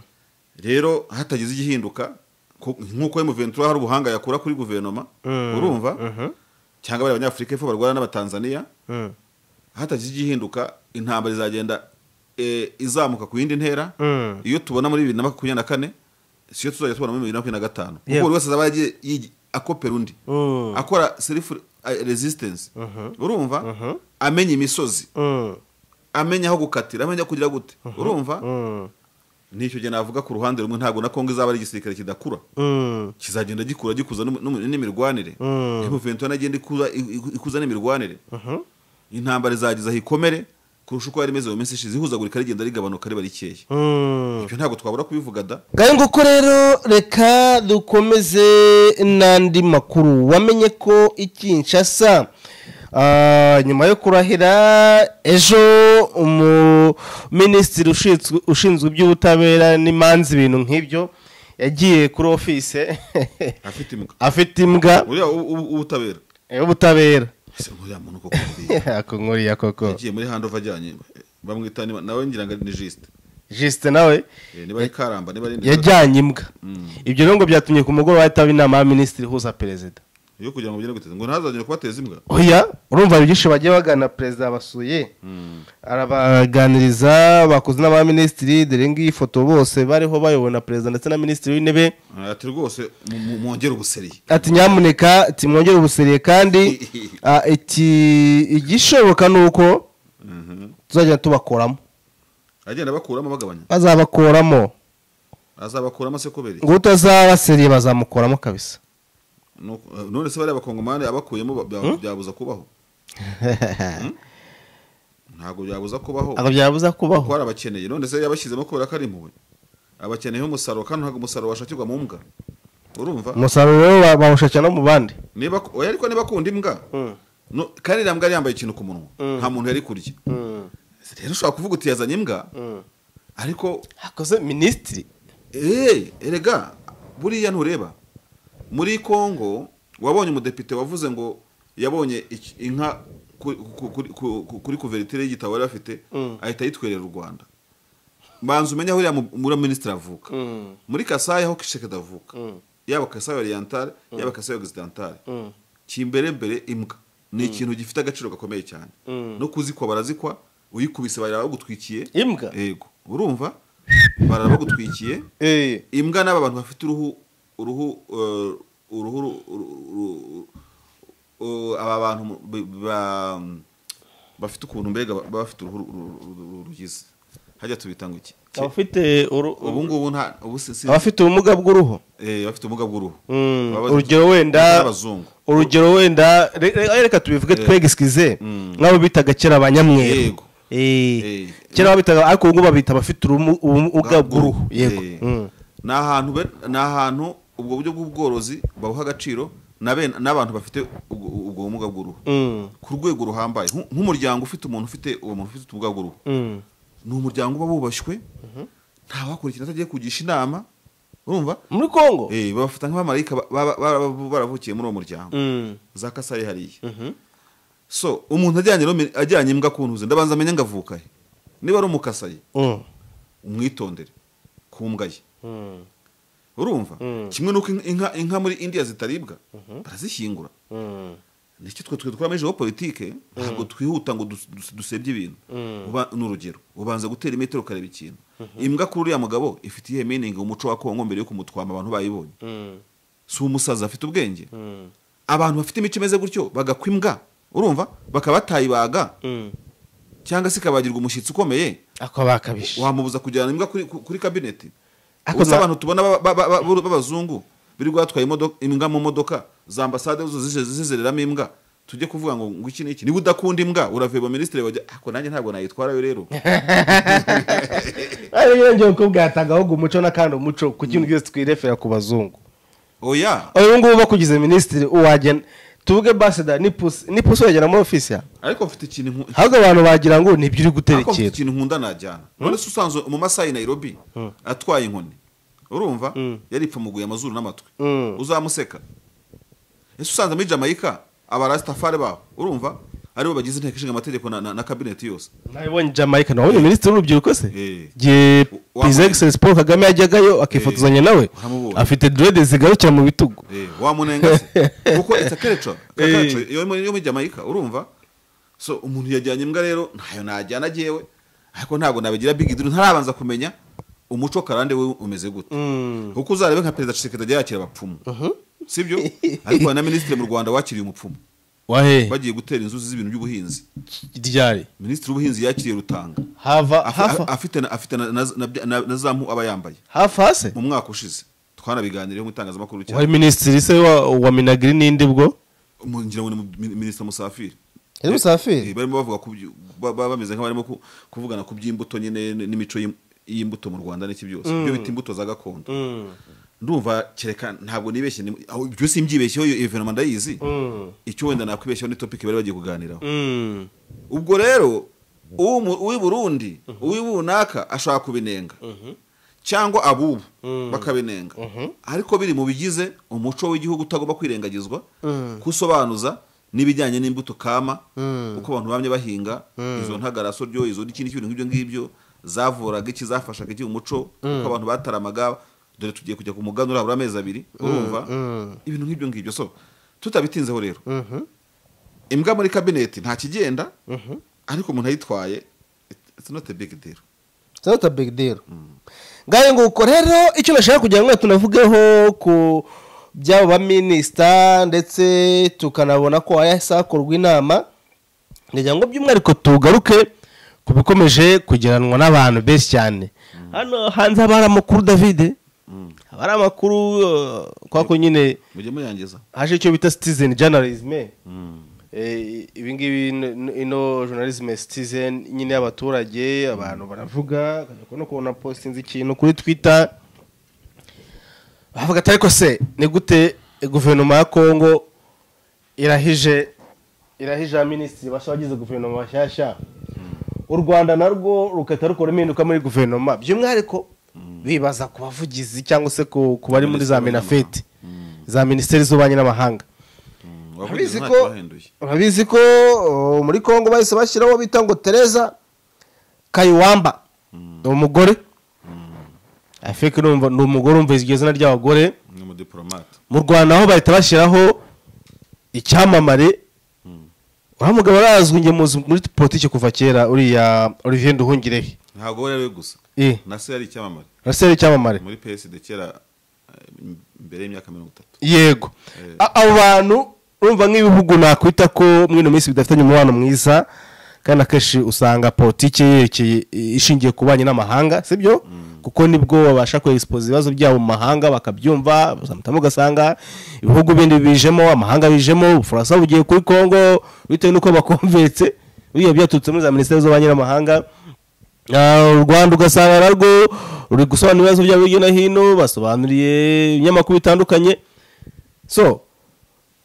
rero hatagize igihinduka ku- nk'uko emuventura hari ubuhanga yakura kuri guverinoma Mm. urumva Mhm. cyangwa bari abanyafurika y'epfo barwana n'abatanzaniya Mm. hatagize igihinduka intambara izagenda eh, izamuka ku yindi ntera Mm. iyo tubona muri bibiri na makumyabiri na kane siyo tuzajya tubona muri bibiri na makumyabiri na gatanu kuko Yego. buri wese azaba yagiye yigi- akopera undi Mm. akora self resistance urumva amenya imisozi Mm. amenya aho gukatira amenya kugira gute urumva Mm. nicyo gihe navuga ku ruhande rumwe ntabwo na kongo izaba ari igisirikare kidakura Mm. kizagenda gikura gikuza n'um- n'um- n'imirwanire Mm. emuventura nagenda ikuza iku- ikuza n'imirwanire Mhm. intambara izageza aho ikomere kurusha uko yari imeze mu minsi ishize ihuzagurika rigenda rigabanuka riba rikeye Mm. ibyo ntabwo twabura kubivuga da ngayo nguko rero reka dukomeze n'andi makuru wamenye ko ikinshasa ah, nyuma yo kurahira ejo umuminisitiri ushinzwe- ushinzwe iby'ubutabera n'imanza ibintu nk'ibyo yagiye kuri ofise afite imbwa afite imbwa uriya u- u- ubutabera y'ubutabera ese uriya muntu koko buriya akongoriya koko yagiye muri handova ajyanye bamwita niba- nawe ngira ngo ni jisite jisite nawe Eh, niba ari karamba niba ari Ndekwe, yajyanye imbwa ibyo rero ngo byatumye ku mugoroba hataba inama ya minisitiri ihuza perezida yo kugira ngo ugende guteza ngo ntazagire kubateza imbwa oya urumva byinshi bagiye bagana perezida basuye arabaganiriza bakoze n'abaminisitiri dore ngiyi foto bose bariho bayobona perezida ndetse na minisitiri w'intebe Ah, ati rwose mu- mu- mwongere ubuseriye ati nyamuneka timwongere ubusiriye kandi ah, iki igishoboka ni uko Mhm. tuzajya tubakoramo agenda bakuramo bagabanya bazabakoramo azabakuramo se kubera iki? ngo utazabasiriye bazamukoramo kabisa Nuko- eh, none se bariya bakongomani abakuyemo ba- bya- byabuza kubaho ntabwo byabuza kubaho ntabwo byabuza kuko kubaho hari abakeneye none se yabashyizemo kubera ko ari impuhwe abakeneyeho umusaruro kandi ntabwo umusaruro washakirwa mu mbwa urumva umusaruro rero ba- bawushakira no mu bandi niba oya ariko niba akunda imbwa no kandi iriya mbwa yari yambaye ikintu ku munwa nta muntu yari kurya rero ushobora kuvuga uti yazanye imbwa ariko hakoze minisitiri eee erega buriya ntureba muri kongo wabonye umudepite wavuze ngo yabonye iki- inka ku- ku- kuri- ku- ku- kuri kuveritire y'igitabo yari afite ahita ayitwerera u rwanda mbanza umenye aho uriya mu- muri minisitiri avuka muri kasayi aho kishekedi avuka yaba kasayi oriyantale yaba kasayi ogisidantale kimberembere imbwa ni ikintu gifite agaciro gakomeye cyane no kuzikwa barazikwa uyikubise barara bagutwikiye Imbwa? yego urumva barara bagutwikiye imbwa n'aba bantu bafite uruhu uruhu eh, uruhu ru- ru- ru- ru- aba bantu mu- bi- ba- bafite ukuntu mbega baba bafite uruhu ru- ru- ru- ru- rugize hajya tubita ngo iki abafite uru- ubu ngubu nta ubu si- si- abafite ubumuga bw'uruhu eh, bafite ubumuga bw'uruhu Mm, Baba- urugero wenda n'abazungu urugero wenda re- re- reka tubivuge twegisikize nk'abo bitaga kera abanyamweru Yego. Eh, Eh. kera babitaga ariko ubu ngubu babita abafite urumu- ubumuga bw'uruhu yego Eh, Mm. ni ahantu be- ni ahantu ubwo buryo bw'ubworozi babuha agaciro na bene- n'abantu bafite ubwo ubwo bumuga bw'uruhu Mm. ku rwego ruhambaye Nk- nk'umuryango ufite umuntu ufite uwo muntu ufite ubumuga bw'uruhu Mm. ni umuryango uba wubashywe ntawakora ikintu atagiye kugisha inama urumva muri kongo Eh, babafata nk'abamarayika ba- ba- ba- baravukiye muri uwo muryango Mm. za kasayi hariya so umuntu ajyanye no- ajyanye imbwa kuntuze ndabanza amenye ngo avuka he niba ari umukasayi Mm. umwitondere ku mbwa ye Mm. urumva kimwe n'uko inka inka muri indiya zitaribwa barazishyingura Mm. nicyo twe twe twaba ejo politike ntabwo twihuta ngo dus- dus- dusebye ibintu Uba- ni urugero ubanza gutera imetero ukareba ikintu imbwa kuri uriya mugabo ifite iyihe meaning umuco wa kongo mbere yo kumutwama abantu bayibonye si umusazi afite ubwenge abantu bafite imico imeze gutyo bagakwa imbwa urumva bakaba batayibaga cyangwa se ikabagirwa umushyitsi ukomeye akabakabije wamubuza kujyana imbwa kuri, kuri kabineti Ako gusa za- abantu tubona ba- ba- ba- ba- b'abazungu birirwa batwaye imodoka- imbwa mu modoka za ambasade zo zije zizereramo imbwa tujye kuvuga ngo ngo iki niki niba udakunda imbwa uraveba minisitiri bajya ako nanjye ntabwo nayitwara yo rero ari birengera ko bwatanga ahubwo umuco n'akandi umuco ku kintu cyose twirefera ku bazungu oya ubu ngubu bakugize minisitiri uwagena tuvuge basida ni pusi ni pusi wagera muri ofisi yawe ariko mfite ikintu nku- ahubwo abantu bagira ngo nibyo uri ariko mfite guterekera ikintu nkunda najyana none se usanzwe mu masaha i nairobi atwaye inkoni urumva yari ipfumuguye amazuru n'amatwi Mm. uzamuseka ese usanze muri jamaica abarasitafari babo urumva aribo bagize inteko ishinga amategeko na- na na kabineti yose nabibonye jamaica nawe ni minisitiri w'urubyiruko se Eh. igihe Wa- his excellence paul kagame yajyagayo akifotozanya nawe Waramubonye. afite derede zigarukira mu bitugu Eh, wamunenga se kuko it's a culture Ka- Eh. culture yo muri yo muri Jamaica urumva so umuntu yajyanye imbwa rero ntayo najyana jewe ariko ntabwo nabigira big deal ntarabanza kumenya umuco karande we umeze gute kuko uzarebe nka perezida Tshisekedi ajya yakira abapfumu sibyo ariko hari na minisitiri mu Rwanda wakiriye umupfumu wahe bagiye gutera inzuzi z'ibintu by'ubuhinzi ryari minisitiri w'ubuhinzi yakiriye rutanga hava Afi- hafa afite na- afite na- na- na- na- na za mpu aba yambaye hafa hase mu mwaka ushize twanabiganiriyeho mu itangazamakuru cyane wari minisitiri se wa, wa minagiri n'indi bwo Mu- ngira ngo ni mu- mi- minisita musafiri Yari Musafiri? Eh, barimo bavuga ku byu- ba- ba- bameze nk'abarimo ku- kuvugana ku by'imbuto nyine n- n'imico y'im- y'imbuto mu rwanda n'iki byose ibyo bita imbuto za gakondo ndumva kereka ntabwo nibeshye ni- aho ibyo simbyibeshyeho iyo venoma ndayizi icyo wenda nakwibeshyeho ni topic bari bagiye kuganiraho ubwo rero uw'i Mu- uw'i burundi uw'i bunaka ashaka kubinenga cyangwa abubu bakabinenga ariko biri mu bigize umuco w'igihugu utagomba kwirengagizwa kusobanuza n'ibijyanye n'imbuto kama uko abantu bamye bahinga izo ntagaraso ryo izo n'ikindi kintu nk'ibyo ngibyo zavuraga iki zafashaga iki umuco uko abantu bataramaga dore tugiye kujya ku muganura habura amezi abiri urumva ibintu nk'ibyo ngibyo so tutabitinzeho rero imbwa muri kabineti nta kigenda ariko umuntu ayitwaye it's not a big deal sinota big deal ngayo nguko rero icyo nashaka kugira ngo tunavugeho ku by'abo baminisita ndetse tukanabona ko hazakorwa inama ngira ngo by'umwihariko tugaruke ku bikomeje kugeranwa n'abantu benshi cyane hano hanze haba hari amakuru davide haba hari amakuru eh, kwa ko nyine mujye muyangiza haje icyo bita citizen journalism Eh, ibingibi ino- ino- ino journalism citizen nyine y'abaturage abantu baravuga ukajya kubona kubona postinze ikintu kuri twitter bavuga ati ariko se ni gute guverinoma ya kongo irahije irahije abaminisitiri bashya bagize guverinoma bashyashya u rwanda narwo rugahita rukora impinduka muri guverinoma by'umwihariko bibaza ku bavugizi cyangwa se ku ku bari muri za Minisitiri w'Ububanyi minafeti za minisiteri z'ububanyi n'amahanga Wavuze urabizi ntacyo ko wahinduye. urabizi ko uh, muri kongo bahise bashyiraho bita ngo tereza kayiwamba ni umugore afeke urumva- ni umugore umva iryo zina ry'abagore ni umudiporomate mu rwanda aho bahita bashyiraho icyamamare uriya mugabo arazwi njye muzi muri politiki kuva kera uriya olivier nduhungirehe ntabwo we ari we gusa Eh. na se yari icyamamare arasera icyamamare muri psd kera eh, m- mbere y'imyaka mirongo itatu yego Eh. A- abo bantu urumva nk'ibihugu nakwita ko muri ino minsi bidafitanye umubano mwiza kandi akenshi usanga politiki yerekeye ishingiye ku banyi n'amahanga sibyo kuko nibwo babasha kwegisipoza ibibazo byabo mu mahanga bakabyumva zamutamo ugasanga ibihugu bindi bijemo amahanga bijemo ubufaransa bugiye kuri kongo bitewe n'uko bakumvetse biriya byaturutse muri za minisiteri z'ububanyi n'amahanga Ah, u rwanda ugasanga narwo ruri gusobanura ibibazo byabo hirya no hino basobanuriye ibinyamakuru bitandukanye so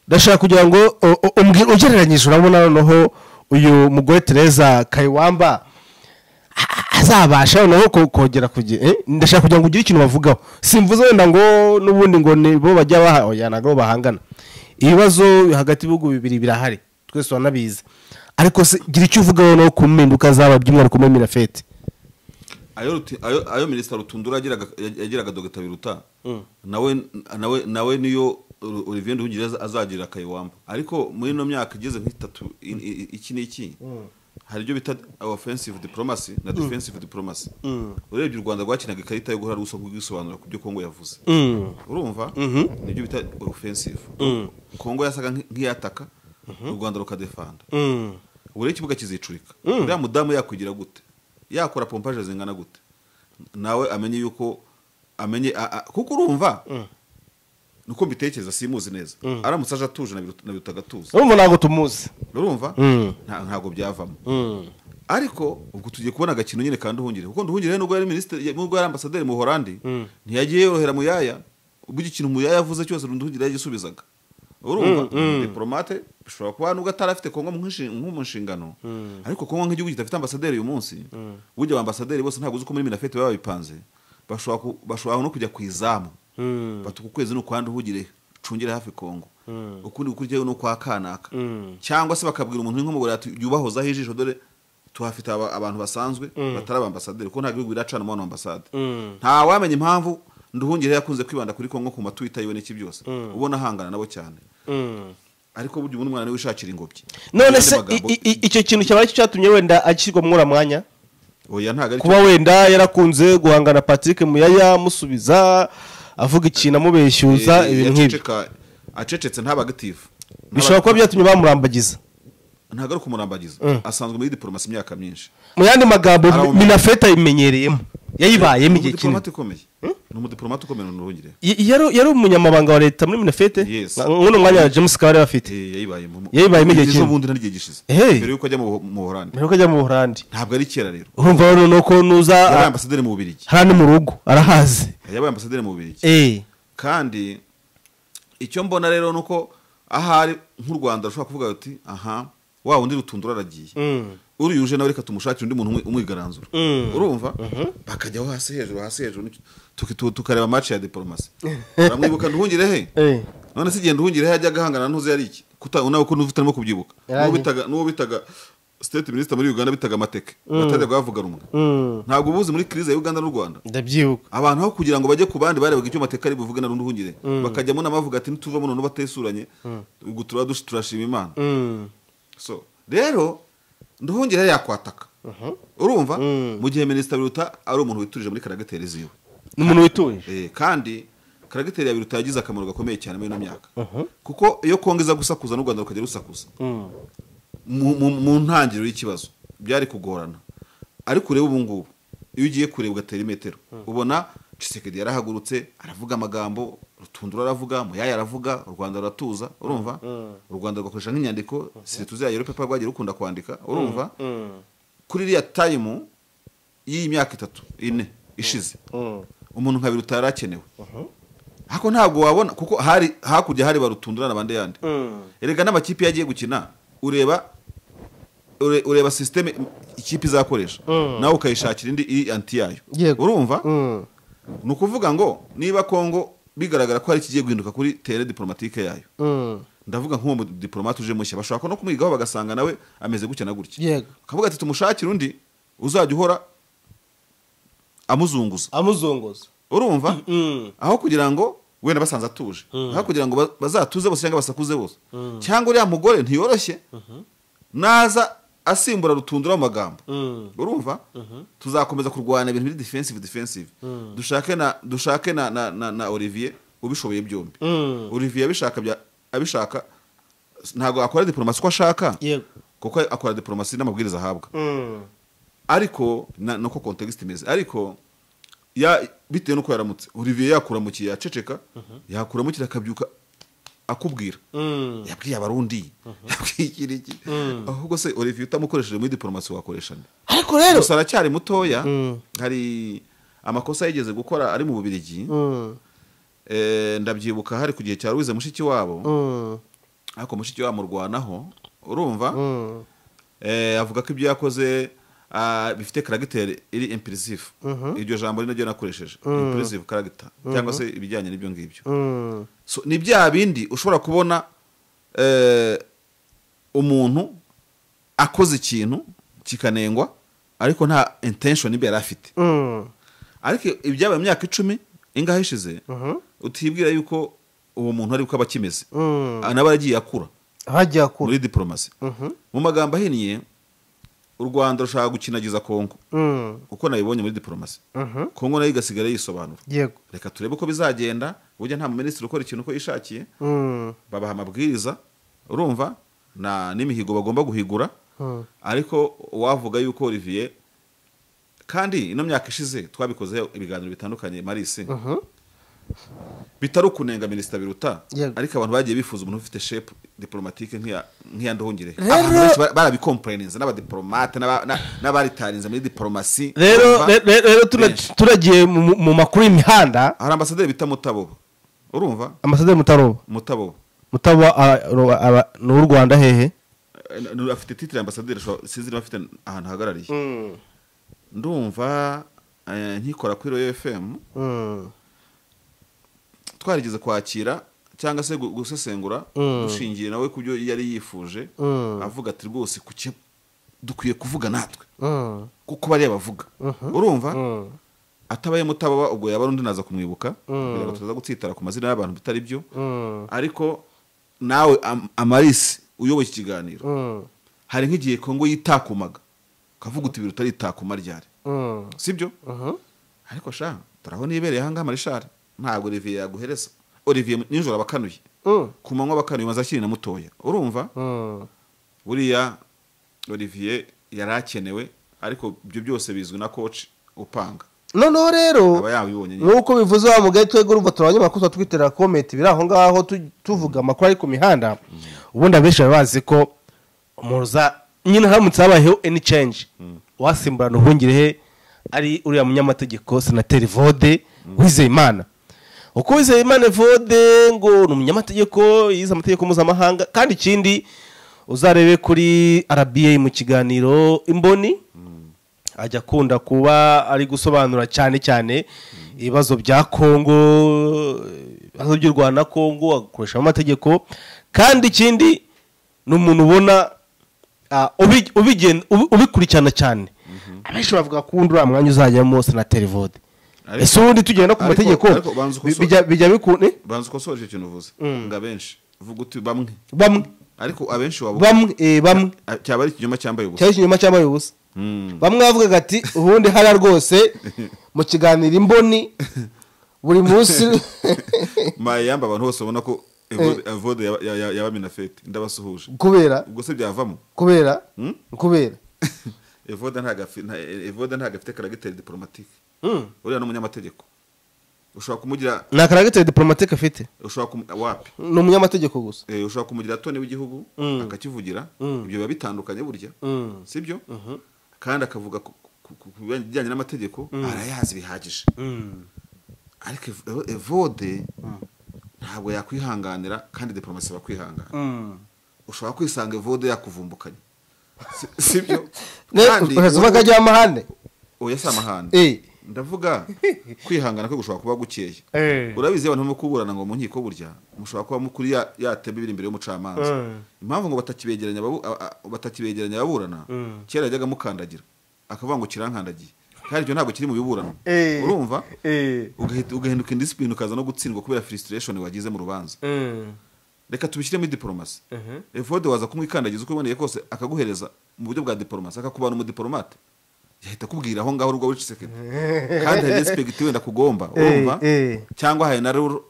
ndashaka kugira ngo o- o- umbwi- ugereranyije urabona noneho uyu mugore tereza kayiwamba a- azabasha noneho ko- kongera kugira eh, ndashaka kugira ngo ugire ikintu bavugaho simvuze wenda ngo n'ubundi ngo ni bo bajya bahajyana ngo bahangana ibibazo hagati y'ibihugu bibiri birahari twese turanabizi ariko se gira icyo uvugaho no ku mpinduka zaba by'umwihariko muri minafeti ayo ruti- ayo- ayo minisita rutundura yagiraga- yagiraga dogita biruta nawe nawe nawe niyo Olu- olivier nduhungira azagirira akayiwamba ariko muri ino myaka igeze nk'itatu i- i- iki n'iki hari ibyo bita offensive diplomacy na defensive diplomacy urebye u rwanda rwakinaga ikarita yo guhora rusa kugisobanura ku byo kongo yavuze urumva nibyo bita offensive kongo yasaga nk- nk'iyataka u rwanda rukadefanda Mm. buriya ikibuga kizicurika uriya mudamu yakwigira gute yakora pompaje zingana gute nawe amenye yuko amenye a- a- kuko urumva nuko mbitekereza simuzi neza aramutse aje atuje na biru- na biruta agatuza urumva ntabwo tumuzi urumva Mm. Nta- ntabwo byavamo Mm. ariko ubwo tugiye kubona agakino nyine kandi uhungire kuko nduhungire nubwo yari minisitiri nubwo yari ambasaderi mu Holandi ntiyagiye yorohera mu yaya ubwo ikintu mu yaya yavuze cyose nduhungire yagisubizaga urumva diplomate bishobora kuba nubwo atari afite kongo mu nshi- mu nshingano ariko kongo nk'igihugu kidafite ambasaderi uyu munsi burya abambasaderi bose ntabwo uzi uko muri minafeti baba babipanze bashobora ku- bashobora no kujya ku izamu Mm. bati uku kwezi ni ukwandi uhugire ucungire hafi kongo ukundi gukurikiyeho ni ukwa kanaka cyangwa se bakabwira umuntu nk'umugore ati yubahozaho ijisho dore tuhafite aba- abantu basanzwe batari abambasaderi kuko nta gihugu biracana umubano w'ambasade nta wamenya impamvu nduhungire yakunze kwibanda kuri kongo ku matwita yiwe n'iki byose ubona ahangana nabo cyane Mm. ariko burya ubundi umwana niwe wishakira ingobyi none Mu se yandi magambo- i- i- icyo kintu cyaba ari cyo cyatumye wenda ashyirwa muri uriya mwanya oya ntabwo ari kuba wenda yarakunze guhangana patrick muyaya amusubiza avuga ikintu amubeshyuza Eh, ibintu nk'ibyo yaceceka- acecetse ntabe agatifu bishobora kuba byatumye bamurambagiza ntabwo ari ukumurambagiza asanzwe muri diporomasi imyaka myinshi mu yandi magambo Arahumeka. minafeta yimenyereyemo yayibayemo ni igihe kinini umudiporomate ukomeye ni umudiporomate ukomeye ntuhungire Y- yari yari umunyamabanga wa leta muri minafete Yes. nk'uno mwanya wa james kabari bafite yayibayemo Yayibayemo igihe kigeze kinini. ubundi n'igihe gishize Hey. mbere yuko ajya mu mu Buholandi mbere yuko ajya mu buholandi ntabwo ari kera rero urumva rero nuko nuza yabaye ambasaderi mu Bubiligi hari ari mu rugo arahazi yabaye ambasaderi mu Bubiligi Eh, kandi icyo mbona rero ni uko ahari nk'u rwanda rushobora kuvuga uti aha wa wundi rutundura aragiye uriyuje nawe reka tumushakire undi muntu umwi- umwigaranzura urumva bakajyaho hasi hejuru hasi hejuru n'iki- tuki- tu- tukareba match ya diporomasi uramwibuka nduhungire he Eh. none se igihe nduhungire he yajyaga ahangana ntuzi yari iki Kuta- nawe ko ntuzi utarimo kubyibuka Yari- n'uwo bitaga n'uwo bitaga state minister muri uganda bitaga amateke batajyaga bavuga rumwe ntabwo ubuzi muri krize ya uganda n'u rwanda ndabyibuka abantu aho kugira ngo bajye ku bandi barebaga icyo mateka ari buvuge na runduhungire bakajyamo n'amavuga ati nituvamo none batesuranye ubwo turaba dush- turashima imana so rero nduhungire yakwataka urumva mu gihe minisita biruta ari umuntu witurije muri karagiteri ziwe ni umuntu wituje Eh, kandi karagiteri ya biruta yagize akamaro gakomeye cyane muri ino myaka kuko iyo kongo iza gusakuza n'u rwanda rukajya rusakuza mu, mu, mu ntangiriro y'ikibazo byari kugorana ariko urebe ubu ngubu iyo ugiye kureba ugatera imetero ubona Tshisekedi yarahagurutse aravuga amagambo rutundura aravuga muyaya aravuga u rwanda ruratuza urumva u rwanda rwakoresha nk'inyandiko sirituze ya europe rwagiye rukunda kwandika urumva kuri iriya tayimu y'iyi myaka itatu ine ishize umuntu nka biruta yari akenewe ariko ntabwo wabona kuko hari hakurya hari barutundura n'abandi yandi erega n'amakipe yagiye gukina ureba ure- ureba sisiteme ikipe izakoresha nawe ukayishakira indi iri anti yayo Yego. urumva Mm. ni ukuvuga ngo niba kongo bigaragara ko hari ikigiye guhinduka kuri tere diporomatike yayo Mm. ndavuga nk'uwo mudiporomate uje mushya bashobora no kumwigaho bagasanga nawe ameze gutya na gutya Yego. akavuga ati tumushakire undi uzajya uhora amuzunguza amuzongoza urumva Mm. aho kugira ngo wenda basanze atuje aho kugira ngo ba- bazatuze bose cyangwa basakuze bose cyangwa uriya mugore ntiyoroshye naza asimbura rutundura mu magambo Mm. urumva tuzakomeza kurwana ibintu biri defensive defensive dushake na dushake na, na, na, na olivier ubishoboye byombi Mm. olivier abishaka bya abishaka ntabwo akora diplomasi uko ashaka yego kuko akora diplomasi n'amabwiriza ahabwa Mm. ariko na- nuko context imeze ariko ya bitewe nuko yaramutse Olivier yakuramukira yaceceka yakuramukira akabyuka akubwira Mm. yabwiye abarundi yabwiye iki n'iki ahubwo se Olivier utamukoresheje muri diplomasi wakoreshana ariko rero gusa aracyari mutoya hari amakosa yigeze gukora ari mu bubirigi Mm. Eh, ndabyibuka hari ku gihe cya Louise mushiki wabo Mm. ariko mushiki wabo amurwanaho urumva Mm. eh, avuga ko ibyo yakoze ah, bifite karagiteri iri impulisive iryo jambo ari naryo nakoresheje impulisive karagita cyangwa se ibijyanye n'ibyo ngibyo Mm. so, ni bya bindi ushobora kubona eh, umuntu akoze ikintu kikanengwa ariko nta intention ibe yari afite Mm. ariko ibyabaye mu myaka icumi ingahe ishize utibwira yuko uwo muntu ari uko aba akimeze anaba yaragiye akura hajya akura muri diporomasi mu magambo ahinnye u rwanda rushaka gukinagiza kongo Mm, uko nabibonye muri diporomasi mhm. kongo nayo igasigara yisobanura yego reka turebe uko bizagenda burya nta muminisitiri ukora ikintu uko yishakiye Mm, babaha amabwiriza urumva na n'imihigo bagomba guhigura mm. ariko wavuga yuko olivier kandi ino myaka ishize twabikozeho ibiganiro bitandukanye marisi Mhm. bitari ukunenga minisita biruta Yego. ariko abantu bagiye bifuza umuntu ufite shepu diporomatike nk'iya nk'iya nduhungire Rero- abantu benshi bara- barabikomporeninze n'abadiporomate n'aba- na- n'abaritarinze muri diporomasi rero urumva? re- re- rero tuna- Benshi. turagiye mu mu- mu makuru y'imihanda hari ambasaderi bita mutaboba urumva ambasaderi mutaroba mutaboba mutaba ara- ro- ara- ni uw'u rwanda hehe Eh, n- n- afite titire ambasaderi ashobora- sinzi niba afite ahantu ahagarariye ndumva eh, nkikora kuri royo efemu Mm, twarigeze kwakira cyangwa se gu- gusesengura dushingiye nawe ku byo yari yifuje Mm. avuga ati rwose ku cyo dukwiye kuvuga natwe mm, kuko bariya bavuga urumva mm. atabaye mutababa ubwo yaba ari undi naza kumwibuka Mm. kugira ngo tutaza gutsitara ku mazina y'abantu bitari byo Mm, ariko nawe am- amarisi uyoboye iki kiganiro mm, hari nk'igihe kongo yitakumaga ukavuga uti biruta aritakuma ryari mm. sibyo Mhm. ariko sha turabona ibereye ahangaha marishari ntabwo olivier yaguhereza olivier nijoro abakanuye Mm, ku manywa abakanuye maze akiri na mutoya urumva mm. buriya olivier yari akenewe ariko ibyo byose bizwi na koci upanga noneho rero aba yabibonye nyine nk'uko bivuze wa mugaye twebwe urumva turi abanyamakuru tuba twiterera komenti biri aho ngaho tu- tuvuga amakuru ari ku mihanda ubundi abenshi baba bazi ko muza nyine haramutse habayeho any change wasimburana uhungirehe ari uriya munyamategeko senateri vode wizeyimana uko wizeyimana vode ngo ni umunyamategeko yize amategeko mpuzamahanga kandi ikindi uzarebe kuri rba mu kiganiro imboni ajya akunda kuba ari gusobanura cyane cyane ibibazo bya kongo ibibazo by'u rwanda na kongo agakoreshamo amategeko kandi ikindi ni umuntu ubona ah, ubi- ubigen- ubi- ubikurikirana cyane abenshi bavuga ko undi uriya mwanya uzajyamo senateri vode Ariko- ese ubundi tugenda ku ariko- mategeko ariko banza ukosore. bi- bijya- bijya bikunde banza ukosoje icyo kintu uvuze ngo abenshi uvuga uti bamwe bamwe ariko abenshi waba bamwe eh, bamwe cyaba ari ikinyoma cyambaye ubusa cyari ikinyoma cyambaye ubusa Mm. bamwe bavugaga ati ubundi hariya rwose mu kiganiro imboni buri munsi maye yamba abantu bose ubona ko Evode- evode yaba- ya- ya- yabamena fete ndabasuhuje kubera ubwo se byavamo kubera Hmm? kubera evode ntago afi- nta- evode ntago afite karagiteri diporomatike Mm. uriya ni umunyamategeko ushobora kumugira ni akaragiteri diporomatike afite ushobora kumu- wapi ni umunyamategeko gusa Eh, ushobora kumugira toni w'igihugu akakivugira ibyo biba bitandukanye burya Mm. sibyo kandi akavuga ku ku- ku- ku bijyanye n'amategeko arayazi bihagije ariko Ev- Ev- evode ntabwo yakwihanganira kandi diporomasi bakwihangana ushobora kwisanga evode yakuvumbukanye Si- sibyo Kandi- uheza uvuga ajya amahane oya si amahane Eh. ndavuga kwihangana kwe gushobora kuba gukeye urabizi iyo abantu barimo kuburana ngo mu nkiko burya mushobora kuba mukuri ya- yatebe ibiri imbere y'umucamanza Mm. impamvu ngo batakibegeranya ababu- a- a- batakibegeranya ababurana kera yajyaga amukandagira akavuga ngo kirankandagiye kandi ibyo ntabwo kiri mu biburano Eh. urumva Eh. ugahita- ugahinduka indisipline ukaza no gutsindwa kubera frustration wagize mu rubanza Mm. reka tubishyiremo idiporomasi Mhm. evode waza kumwikandagiza uko iboneye kose akaguhereza mu buryo bwa diporomasi akakubana umudiporomate yahita akubwira aho ngaho urwo wiciseke kandi hari respekiti wenda kugomba urumva eh. cyangwa hari na rero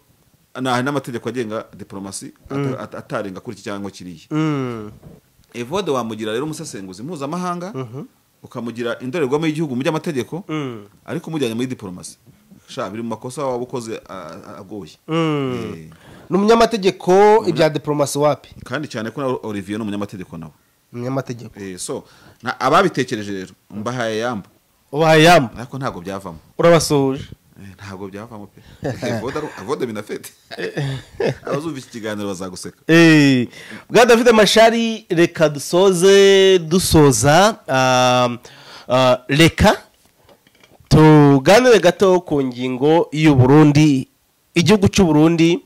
hari n'amategeko agenga diporomasi ata- ata- atarenga kuri iki cyangwa kiriya Mm. evode wamugira rero umusesenguzi mpuzamahanga ukamugira indorerwamo y'igihugu mu by'amategeko Mm. ariko umujyanye muri diporomasi sha biri mu makosa waba ukoze a- a- agoye Mm. Eh, ni umunyamategeko ibya diporomasi wapi kandi cyane ko na olivier ni umunyamategeko nawe umunyamategeko Eh, so na- ababitekereje rero mbahaye yamba ubahaye yamba ariko ntabwo byavamo urabasuhuje Eh, ntabwo byavamo pe Evode aru- evode binafete abazumva iki kiganiro bazaguseka Eh, bwa david mashari reka dusoze dusoza ah, ah, reka tuganire gato ku ngingo y'uburundi igihugu cy'u Burundi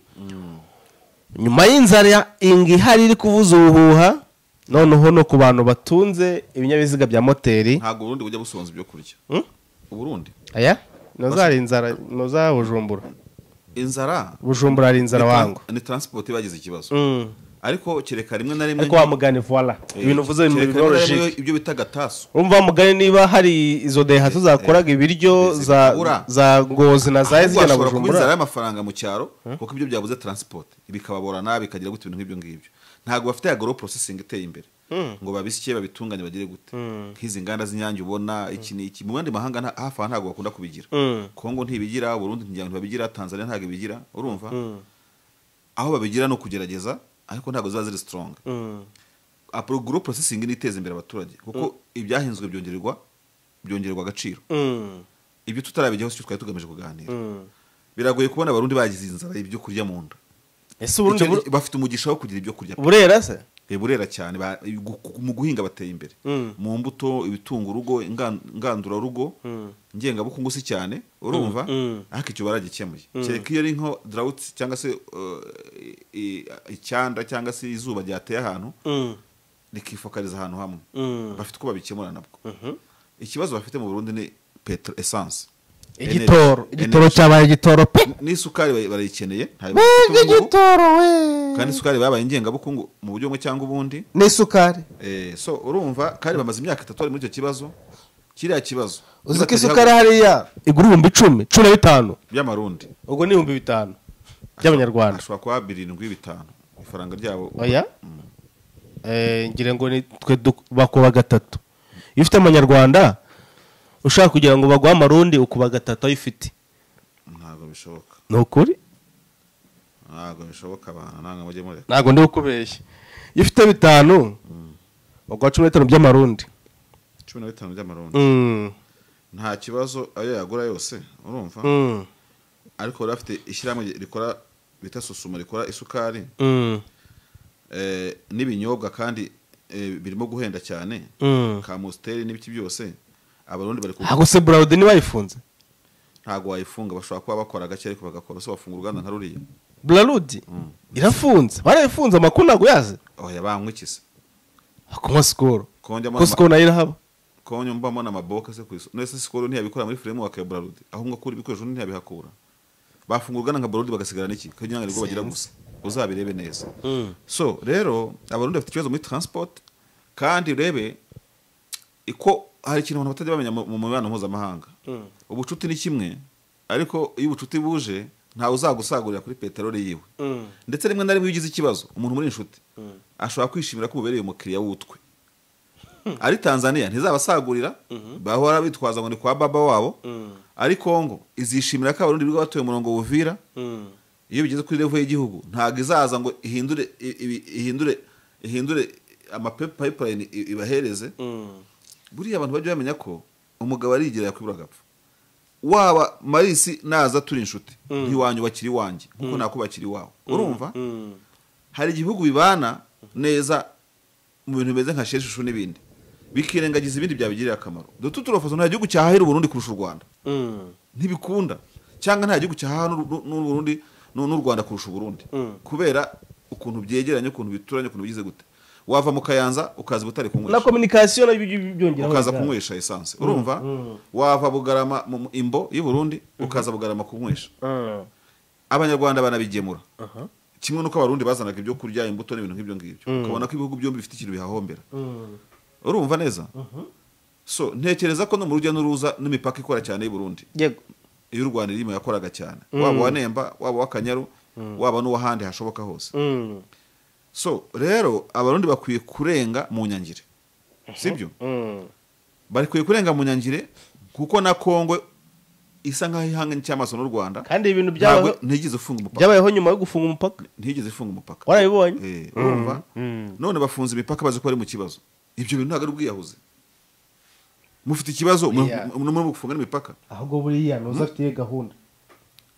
nyuma y'inzara inga ihari iri kuvuza ubuhuha noneho no ku bantu batunze ibinyabiziga bya moteri ntabwo uburundi bujya busonza ibyo kurya Hmm? uburundi aya ntuzari inzara ntuzabujumbura inzara bujumbura hari inzara wangu ni transport bagize ikibazo Mm. ariko kereka rimwe na rimwe ariko wa mugani voila Eh, ibintu uvuze kereka ibintu rimwe na rimwe biroroshye ibyo bita gatasu urumva wa mugani niba hari izo dehatsu zakoraga ibiryo za zikabura. za ngozi na za ahubwo ezige hashobora na kuba inzara bujumbura y'amafaranga mu cyaro kuko ibyo byabuze transport bikababora nabi bikagira gute ibintu nk'ibyo ngibyo ntabwo bafite ya agro processing iteye imbere ngo babisye babitunganye bagire gute nk'izi nganda z'inyange ubona iki ni iki mu yandi mahanga nta- hafi aha ntabwo bakunda kubigira Mm. kongo ntibigira burundi ntibabigira tanzania ntabwo ibigira urumva aho babigira no kugerageza ariko ntabwo ziba ziri strong Mm. apro agro processing ni iteza imbere abaturage kuko ibyahinzwe byongererwa byongererwa agaciro Mm. ibyo tutarabigeho sicyo twari tugamije kuganira Mm. biragoye kubona abarundi bagize inzara ibyo kurya mu nda ese uburundi Icyo- bur- bafite umugisha wo kugira ibyo kurya burera se Eh, burera cyane ba- gu- gu- mu guhinga bateye imbere Mm. mu mbuto ibitunga urugo ingan- ngandurarugo ngengabukungu si cyane urumva Mm, mm. ariko icyo baragikemuye kereka iyo ari nko drought cyangwa se uh, i- i- icyanda cyangwa se izuba ryateye ahantu Mm. rikifokariza ahantu hamwe Mm. bafite uko babikemura nabwo ikibazo bafite mu burundi ni petro essence igitoro Energy. igitoro cyabaye igitoro pe n'isukari bari- barayikeneye ntayo bafite Wenge ubu ngubu. igitoro we kandi isukari babaye ingengabukungu mu buryo bumwe cyangwa ubundi n'isukari Eh, so urumva kandi bamaze imyaka itatu bari muri icyo kibazo kiriya kibazo uzi ko isukari hariya igura ibihumbi icumi cumi na bitanu by'amarundi ubwo ni ibihumbi bitanu by'abanyarwanda ashobora kuba birindwi bitanu ifaranga ryabo oya Eh, ngira ngo ni twe du- bakuba gatatu iyo ufite amanyarwanda ushaka kugira ngo baguhe amarundi ukuba gatatu ayo ufite ntabwo bishoboka ni ukuri ntabwo bishoboka abantu ntabwo mujye mureka ntabwo ndi ukubeshya iyo ufite bitanu baguha cumi na bitanu by'amarundi cumi na bitanu by'amarundi Mm, nta kibazo ayo yagura yose urumva mm, ariko bari bafite ishyirahamwe rikora bita susuma rikora isukari mm, eh, n'ibinyobwa kandi eh, birimo guhenda cyane mm. kamusiteri n'ibiki byose abarundi bari ku ntabwo se burawudi ntibayifunze ntabwo wayifunga bashobora kuba bakora gake ariko bagakora so bafunga uruganda nka ruriya burarudi irafunze barayifunze amakuru ntabwo yazi oya banywa iki se kunywa sikoro ko njya mbona ko sikoro nayo irahaba ama- ko njya mbona amaboka se ku iso nese sikoro ntiyabikora muri firemu ya Bralud aho ngo kuri ibikoresho ntiyabihakura bafunga uruganda nka Bralud bagasigara n'iki kugira ngo nibwo bagira gusa uzabirebe neza so rero abarundi bafite ikibazo muri transport kandi urebe iko hari ikintu abantu batajya bamenya mu mu mibonano mpuzamahanga ubucuti ni kimwe ariko iyo ubucuti buje ntawe uzagusagurira kuri peteroli yiwe ndetse rimwe na rimwe iyo ugize ikibazo umuntu muri inshuti ashobora kwishimira ko ubereye umukiriya w'utwe ari tanzania ntizabasagurira bahora bitwaza ngo ni kwa baba wabo ari kongo izishimira ko abarundi biga batuye umurongo wuvira iyo bigeze kuri level y'igihugu ntabwo izaza ngo ihindure i- ibi- ihindure ihindure amapipeline ibahereze buriya abantu bajya bamenya ko umugabo arigira yakwibura agapfa waba marisi naza turi inshuti ntiwanyubakira iwanjye kuko nakubakira iwawe urumva hari ibihugu bibana neza mu bintu bimeze nka sheshushu n'ibindi bikirengagiza ibindi byabigirira akamaro dutu turafaso nta gihugu cyahahira uburundi kurusha u rwanda ntibikunda cyangwa nta gihugu cyahaha n'u n'u- n'u Burundi n'u n'u rwanda kurusha uburundi kubera ukuntu byegeranye ukuntu bituranye ukuntu bigize gute wava mu kayanza ukaza butare kunywesha na kominikasiyo nabyo byongeraho ukaza kunywesha esanse urumva wava bugarama mu mu imbo y'u Burundi ukaza bugarama kunywesha abanyarwanda banabigemura kimwe nuko abarundi bazanaga ibyo kurya imbuto n'ibintu nk'ibyo ngibyo ukabona ko ibihugu byombi bifite ikintu bihahombera urumva neza so ntekereza ko no mu rujya n'uruza n'imipaka ikora cyane y'u Burundi yego iyo u rwanda irimo yakoraga cyane waba uwa nemba waba uwa kanyaru waba n'uw'ahandi hashoboka hose Mm, so rero abarundi bakwiye kurenga mu nyangire sibyo mm, bakwiye kurenga mu nyangire kuko na kongo isa nk'aho ihanganye cy'amaso n'u rwanda kandi ibintu ntabwo byabayeho ntigeze ifunga umupaka byabayeho nyuma yo gufunga umupaka ntigeze ifunga umupaka warabibonye Eh, urumva none bafunze imipaka bazi ko bari mu kibazo ibyo bintu ntabwo ari ubwiyahuzi mufite ikibazo mu- Yeah. mu- mu- mu gufunga n'imipaka ahubwo buriya ntuza afite gahunda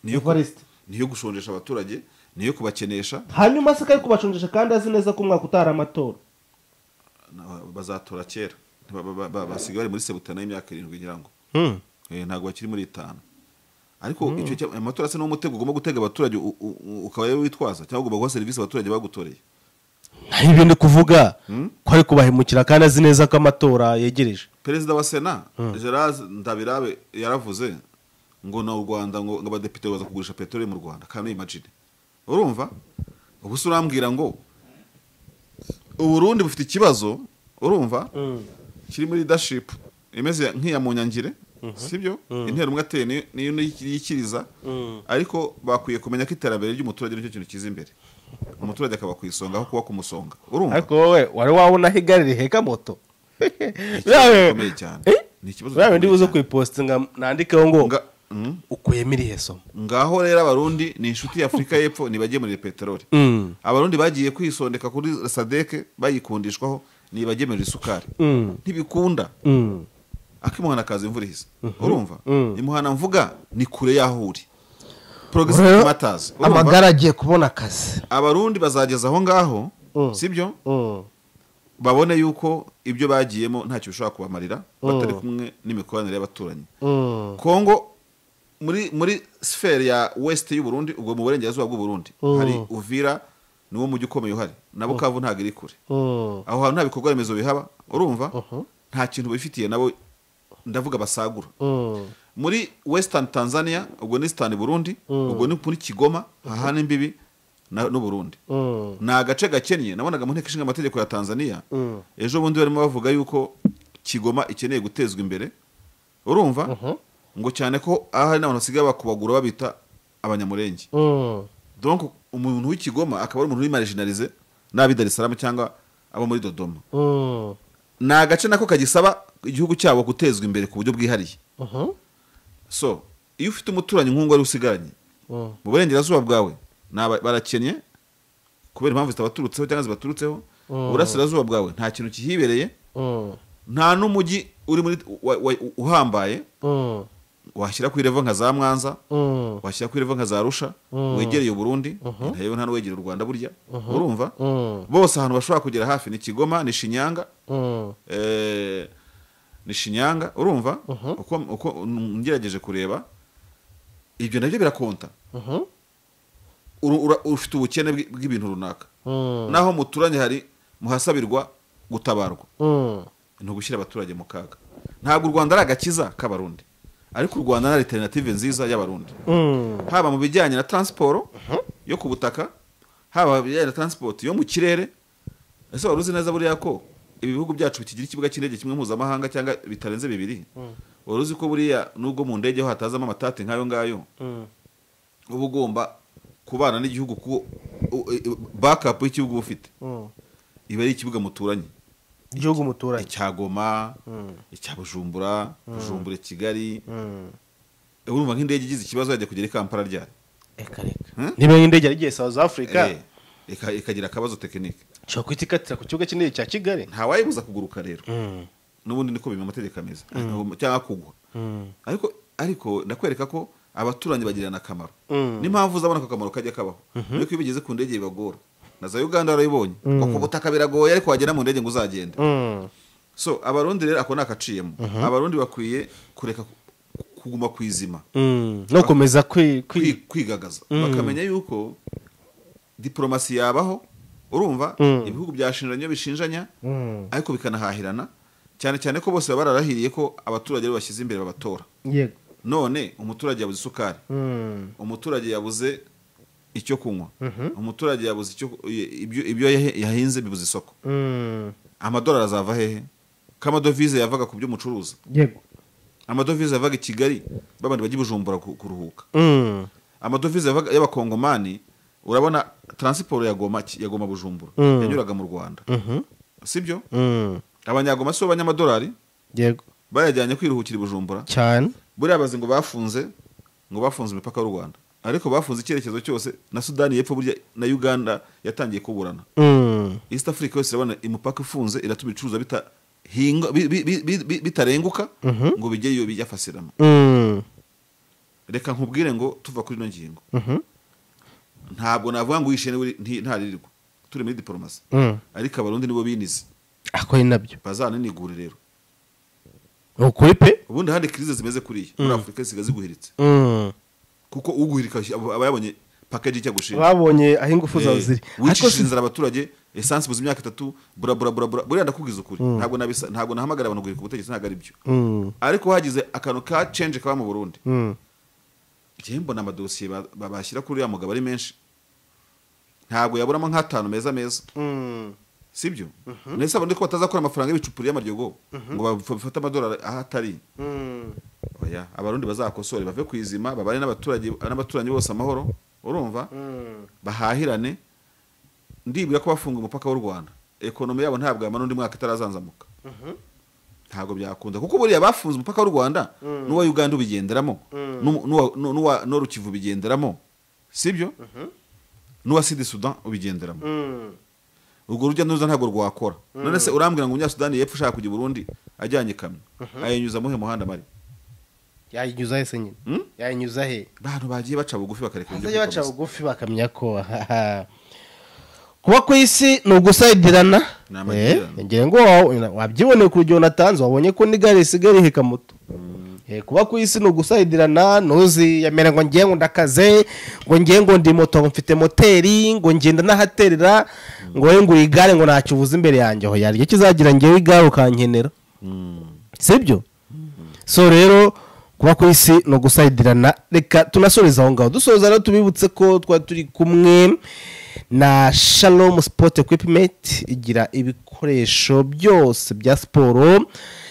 niyo ku- Evariste. niyo gushonjesha abaturage niyo kubakenesha hanyuma se kari kubacunjisha kandi azi neza ko umwaka utari amatora Na- bazatora kera Ba- ba- ba- ba- basigaye bari muri sebutana y'imyaka irindwi ngira ngo Eh, ntabwo bakiri muri itanu ariko icyo cya- amatora se ni umutego ugomba gutega abaturage u- u- u- ukaba rero witwaza cyangwa ugomba guha serivisi abaturage bagutoreye hari ibintu kuvuga ko ari kubahemukira kandi azi neza ko amatora yegereje perezida wa sena gerard ndabirabe yaravuze ngo na u rwanda ngo ngo abadepite baza kugurisha peteroli mu rwanda kandi imagine urumva ubu se urambwira ngo uburundi bufite ikibazo urumva kiri muri leadership imeze nk'iya munyangire sibyo intera umwe ateye niyo- niyo yikiriza ariko bakwiye kumenya ko iterambere ry'umuturage nicyo kintu kiza imbere umuturage akaba ku isonga aho kuba ku musonga urumva ariko wowe wari wabona aho igare riheka moto ikibazo gikomeye cyane. Eh? Ni ikibazo biriya bindi gikomeye buze cyane. kuyiposita ngo nandikeho ngo Nga- Mm. ukuyemo irihe somo ngaho rero abarundi ni inshuti y'afurika y'epfo nibagemurire peteroli Mm. abarundi bagiye kwisondeka kuri sadeke bayikundishwaho nibagemurira isukari Mm. ntibikunda Mm. akimuhana kaza imvura ihise urumva Mm. imuhana mvuga ni kure y'aho uri progressive Rero, matters urumva? amagare agiye kubona akazi abarundi bazageza aho ngaho Mm. sibyo Mm. babone yuko ibyo bagiyemo ntacyo bishobora kubamarira batari kumwe n'imikoranire y'abaturanyi Mm. kongo muri muri sifere ya west y'uburundi ubwo mu burengerazuba bw'uburundi Mm. hari uvira niwo mujyi ukomeye uhari na bukavu ntabwo iri kure Mm. aho hantu nta bikorwa remezo bihaba urumva nta kintu bifitiye nabo ndavuga basagura Mm. muri western tanzania ubwo ni sitani burundi ubwo ni muri kigoma hahana imbibi na- n'uburundi Mm. ni agace gakennye nabonaga mu nteko ishinga amategeko ya tanzania Mm. ejo bundi barimo bavuga yuko kigoma ikeneye gutezwa imbere urumva ngo cyane ko ahari n'abantu basigaye bakubagura babita abanyamurenge Mm. donc umuntu w'ikigoma akaba ari umuntu w'imarijinarize n'ab'i dar es salaam cyangwa abo muri dodoma Mm. ni agace nako kagisaba igihugu cyabo gutezwa imbere ku buryo bwihariye Mhm. so iyo ufite umuturanyi nk'uwo wari usigaranye Mm. mu burengerazuba bwawe ni aba- barakennye kubera impamvu zitabaturutseho cyangwa zibaturutseho uburasirazuba bwawe nta kintu kihibereye Mm. nta n'umujyi uri muri wa- wa- uhambaye Mm. washyira ku irevo nka za mwanza Mm. washyira ku irevo nka za rusha wegereye uburundi ntarebe nta n'uwegera u rwanda burya urumva Mm. bose ahantu bashobora kugera hafi ni kigoma ni shinyanga Mm. eh, ni shinyanga urumva uko uko ngerageje kureba ibyo nabyo birakonta Mhm. Uru- ura- ufite ubukene bw'i- bw'ibintu runaka Mm. naho muturanye hari muhasabirwa gutabarwa Mm. ni ugushyira abaturage mu kaga ntabwo u rwanda ari agakiza k'abarundi ariko u rwanda ni alternative nziza y'abarundi Mm. haba mu bijyanye na transport yo ku butaka haba mu bijyanye na transport yo mu kirere ese wari uzi neza buriya ko ibi bihugu byacu bikigira ikibuga cy'indege kimwe mpuzamahanga cyangwa bitarenze bibiri wari uzi ko buriya nubwo mu ndege ho hatazamo amatati nk'ayo ngayo Mm. uba ugomba kubana n'igihugu kuko bakapu y'igihugu uba ufite Mm. iba ari ikibuga muturanye igihugu muturanye icya goma Mm. icya bujumbura bujumbura kigali Mm. urumva nk'indege igize ikibazo yajya kugera i kampala ryari reka reka Hmm? niba y'indege yari igiye south africa Eh, ika- ikagira akabazo tekinike ushobora kuhita ikatira ku kibuga cy'indege cya kigali ntawayibuza kuguruka rero Mm. n'ubundi niko bimwe amategeko ameze Ntabwo- cyangwa kugwa Mm. ariko ariko ndakwereka ko abaturanyi bagirana akamaro Mm. n'impamvu uzabona ko akamaro kajya kabaho nuko iyo bigeze ku ndege bibagora na za uganda warayibonye ngo ku butaka biragoye ariko wagera mu ndege ngo uzagende Mm. so abarundi rero ako ni agaciyemo abarundi bakwiye kureka ku- kuguma ku izima Mm. no komeza kwi kwi kwi- kwigagaza bakamenya yuko diporomasi yabaho urumva Mm. ibihugu byashinjanya iyo bishinjanya Mm. ariko bikanahahirana cyane cyane ko bose baba bararahiriye ko abaturage aribo bashyize imbere babatora yego none umuturage yabuze isukari Mm. umuturage yabuze icyo kunywa umuturage yabuze icyo ibyo- ibyo yahe- yahinze bibuze isoko Mm. amadolari azava hehe ko amadovize yavaga ku byo mucuruza yego amadovize yavaga i kigali babandi bajya i bujumbura ku- kuruhuka Mm. amadovize yavaga- y'abakongomani urabona taransiporo ya goma ya goma bujumbura Mm. yanyuraga mu rwanda Mhm. sibyo Mm. abanyagoma si bo banyamadolari yego bayajyanye kwiruhukira i bujumbura cyane buriya bazi ngo bafunze ngo bafunze imipaka y'u rwanda ariko bafunze icyerekezo cyose na sudani y'epfo burya na uganda yatangiye kuburana Mm. east africa yose urabona imipaka ifunze iratuma ibicuruzwa bitahingwa bi- bi- bi- bi- bi- bitarenguka ngo bijye iyo bijya fasirama Mm. reka nkubwire ngo tuva kuri ino ngingo Mhm. ntabwo navuga ngo uyishe niwe uri- nti- ntaririrwa turi muri diporomasi Mm. ariko abarundi nibo binize ako ni nabyo bazaninigure rero ni ukuri pe ubundi handi kirize zimeze kuriya muri afurika zisigaye ziguhiritse Mm. kuko uguhirika aba- aba yabonye pakeji ijya gushinga babonye aho ingufu zawe ziri ariko wicishije si- inzara abaturage esansi buze imyaka itatu buraburaburabura buriya ndakubwiza ukuri ntabwo nabisa- ntabwo nahamagara abantu guhirika ubutegetsi ntabwo ari byo Mm. ariko hagize akantu ka cenje kaba mu burundi Mm. njyewe mbona amadosiye ba- ba- bashyira kuri uriya mugabo ari menshi ntabwo yaburamo nk'atanu meza meza sibyo ndetse abandi ko batazakora amafaranga y'ibicupuri y'amaryogo ngo baf- bafate amadolari aho atari oya abarundi bazakosore bave ku izima babane n'abaturage n'abaturanyi bose amahoro urumva bahahirane ndibwira ko bafunga umupaka w'u rwanda ekonomi yabo ntabwo yamara undi mwaka itarazanzamuka ntabwo byakunda kuko buriya bafunze umupaka w'u rwanda n'uwa uganda ubigenderamo n'umu- n'uwa- n'u- n'uwa n'uwa rukivu ubigenderamo sibyo n'uwa sidi sudan ubigenderamo urwo rujya n'uruza ntabwo rwakora none se urambwira ngo umunyasudani yepfo ushaka kujya i burundi ajyanye ikamyo ayinyuza muhe muhanda mari yayinyuza he se nyine Mm? yayinyuza he bantu bagiye baca bugufi bakareka ibyo bazajya baca kwikomeza. bugufi bakamenya ko aha. kuba ku isi ni ugusayidirana Ni amakirango. Eh, ngira ngo wa- wabyiboneye ku rugero natanze wabonye ko n'igare risigaye riheka moto Eh, kuba ku isi ni ugusayidirana ntuziyamere ngo ngiye ngo ndakaze ngo ngiye ngo ndi moto ngo mfite moteri ngo ngenda n'ahaterera ngo wowe ngo igare ngo ntacyo ubuze imbere yanjye aho yaryo kizagira ngewe igare ukankenera sibyo so rero kuba ku isi ni ugusayidirana reka tunasoreze aho ngaho dusoza rero tubibutse ko twari turi kumwe na shalom sport equipment igira ibikoresho byose bya siporo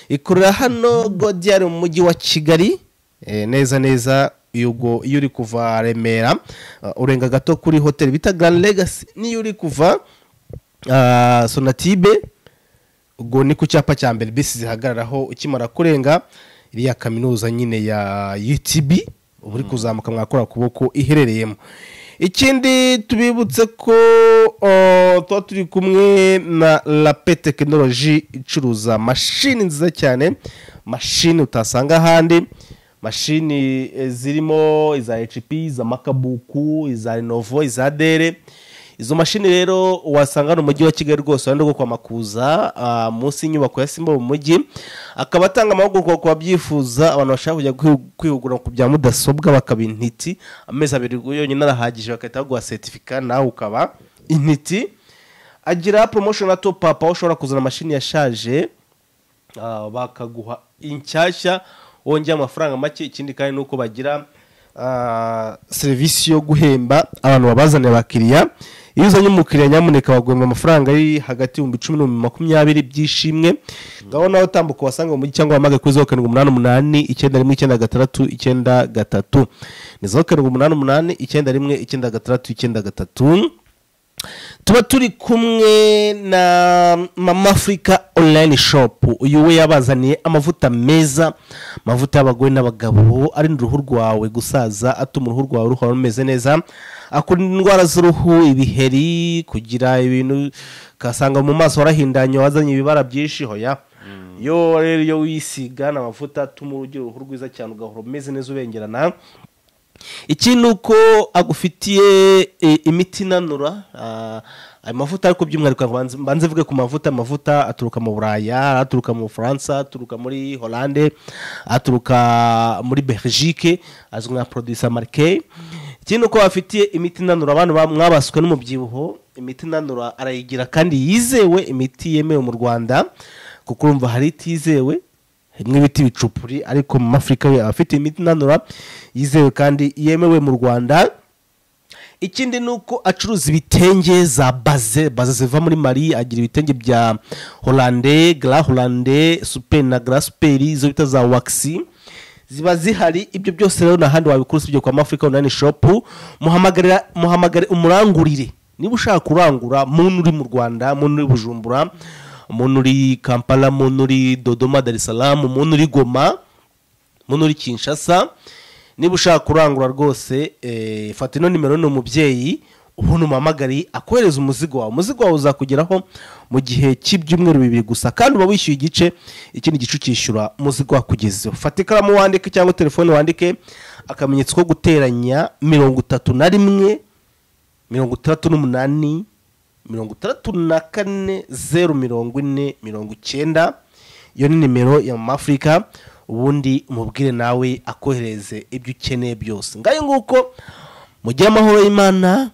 ikorera hano godiyari mu mujyi wa kigali eh, neza neza iyo ubwo- iyo uri kuva remera uh, urenga gato kuri hoteli bita grand legacy n'iyo uri kuva uh, sonatibe ubwo ni ku cyapa cya mbere bisi zihagararaho ukimara kurenga iriya kaminuza nyine ya UTB uba uri kuzamuka mwakora kuboko iherereyemo ikindi tubibutse ko uh, tuba turi kumwe na lape tekinoloji icuruza mashini nziza cyane mashini utasanga ahandi mashini eh, zirimo iza HP iza makabuku iza Lenovo iza Dell izo mashini rero wasanga mu mujyi wa kigali rwose wenda rwo kwa makuza ah, munsi y'inyubako ya simba mu mujyi akaba atanga amahugurwa ku babyifuza abantu bashaka kujya kwihu- kwihugura ku bya mudasobwa bakaba intiti amezi abiri yonyine arahagije bagahita baguha seritifika nawe ukaba intiti agira promotion na top up aho ushobora kuzana mashini yashaje ah, bakaguha inshyashya wongera amafaranga make ikindi kandi nuko bagira ah, serivisi yo guhemba abantu babazaniye abakiriya iyo uzanye umukiriya nyamuneka baguhemba amafaranga ari hagati y'ibihumbi icumi n'ibihumbi makumyabiri by'ishimwe ngaho nawe utambuka ubasanga mu mujyi cyangwa wamage kuri zeru karindwi umunani umunani icyenda rimwe icyenda gatandatu icyenda gatatu ni zeru karindwi umunani umunani icyenda rimwe icyenda gatandatu icyenda gatatu tuba turi kumwe na mama afurika online shop uyu we yabazaniye amavuta meza amavuta y'abagore n'abagabo arinda uruhu rwawe gusaza atuma uruhu rwawe ruhora rumeze neza akurinda indwara z'uruhu ibiheri kugira ibintu ugasanga mu maso warahindanye wazanye ibibara byinshi hoya yo rero iyo wisiga ni amavuta atuma ugira uruhu rwiza cyane ugahora umeze neza ubengerana iki ni uko agufitiye e, imiti inanura ah, ayo mavuta ariko by'umwihariko banze- mbanze mvuge ku mavuta amavuta aturuka mu buraya aturuka mu bufaransa aturuka muri holande aturuka muri belgique azwi nka producer marke iki ni uko bafitiye imiti inanura abantu ba- mwabaswe n'umubyibuho imiti inanura arayigira kandi yizewe imiti yemewe mu rwanda kuko urumva hari itizewe harimo ibiti bicupuri ariko mu afurika we aba afite imiti inanura yizewe kandi yemewe mu rwanda ikindi ni uko acuruza ibitenge za baze baze ziva muri mari agira ibitenge bya holande gra holande super na gra super izo bita za waxi ziba zihari ibyo byose rero nahandi wabikura usibye kwa mafurika online shop muhamagarira muhamagare umurangurire niba ushaka kurangura muntu uri mu rwanda muntu uri bujumbura umuntu uri kampala umuntu uri dodoma dar es salaam umuntu uri goma umuntu uri kinshasa niba ushaka kurangura rwose eh, fata ino nimero ni umubyeyi umuntu umpamagariye akohereza umuzigo wawe umuzigo wawe uzakugeraho mu gihe cy'ibyumweru bibiri gusa kandi uba wishyuye igice ikindi gice ukishyura umuzigo wakugezeho fata ikaramu wandike cyangwa telefone wandike akamenyetso ko guteranya mirongo itatu na rimwe mirongo itandatu n'umunani mirongo itandatu na kane zeru mirongo ine mirongo icyenda iyo ni nimero ya mama afurika ubundi umubwire nawe akohereze ibyo ukeneye byose ngayo nguko mujye amahoro y'imana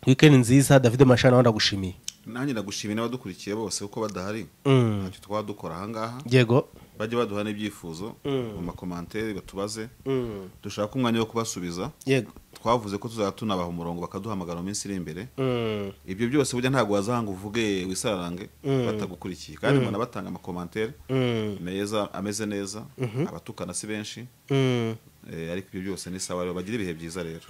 wikendi nziza david mashana ndagushimiye nanjye ndagushimira n'abadukurikiye bose kuko badahari ntacyo twaba dukora ahangaha yego bajye baduha n'ibyifuzo mu makomantere batubaze dushaka umwanya wo kubasubiza yego twavuze ko tuzajya tunabaha umurongo bakaduhamagara mu minsi iri imbere ibyo byose burya ntabwo wazahanga uvuge wisarange batagukurikiye kandi mbona batanga amakomantere meza ameze neza abatukana si benshi Eh, ariko ibyo byose ni sawa rero bagira ibihe byiza rero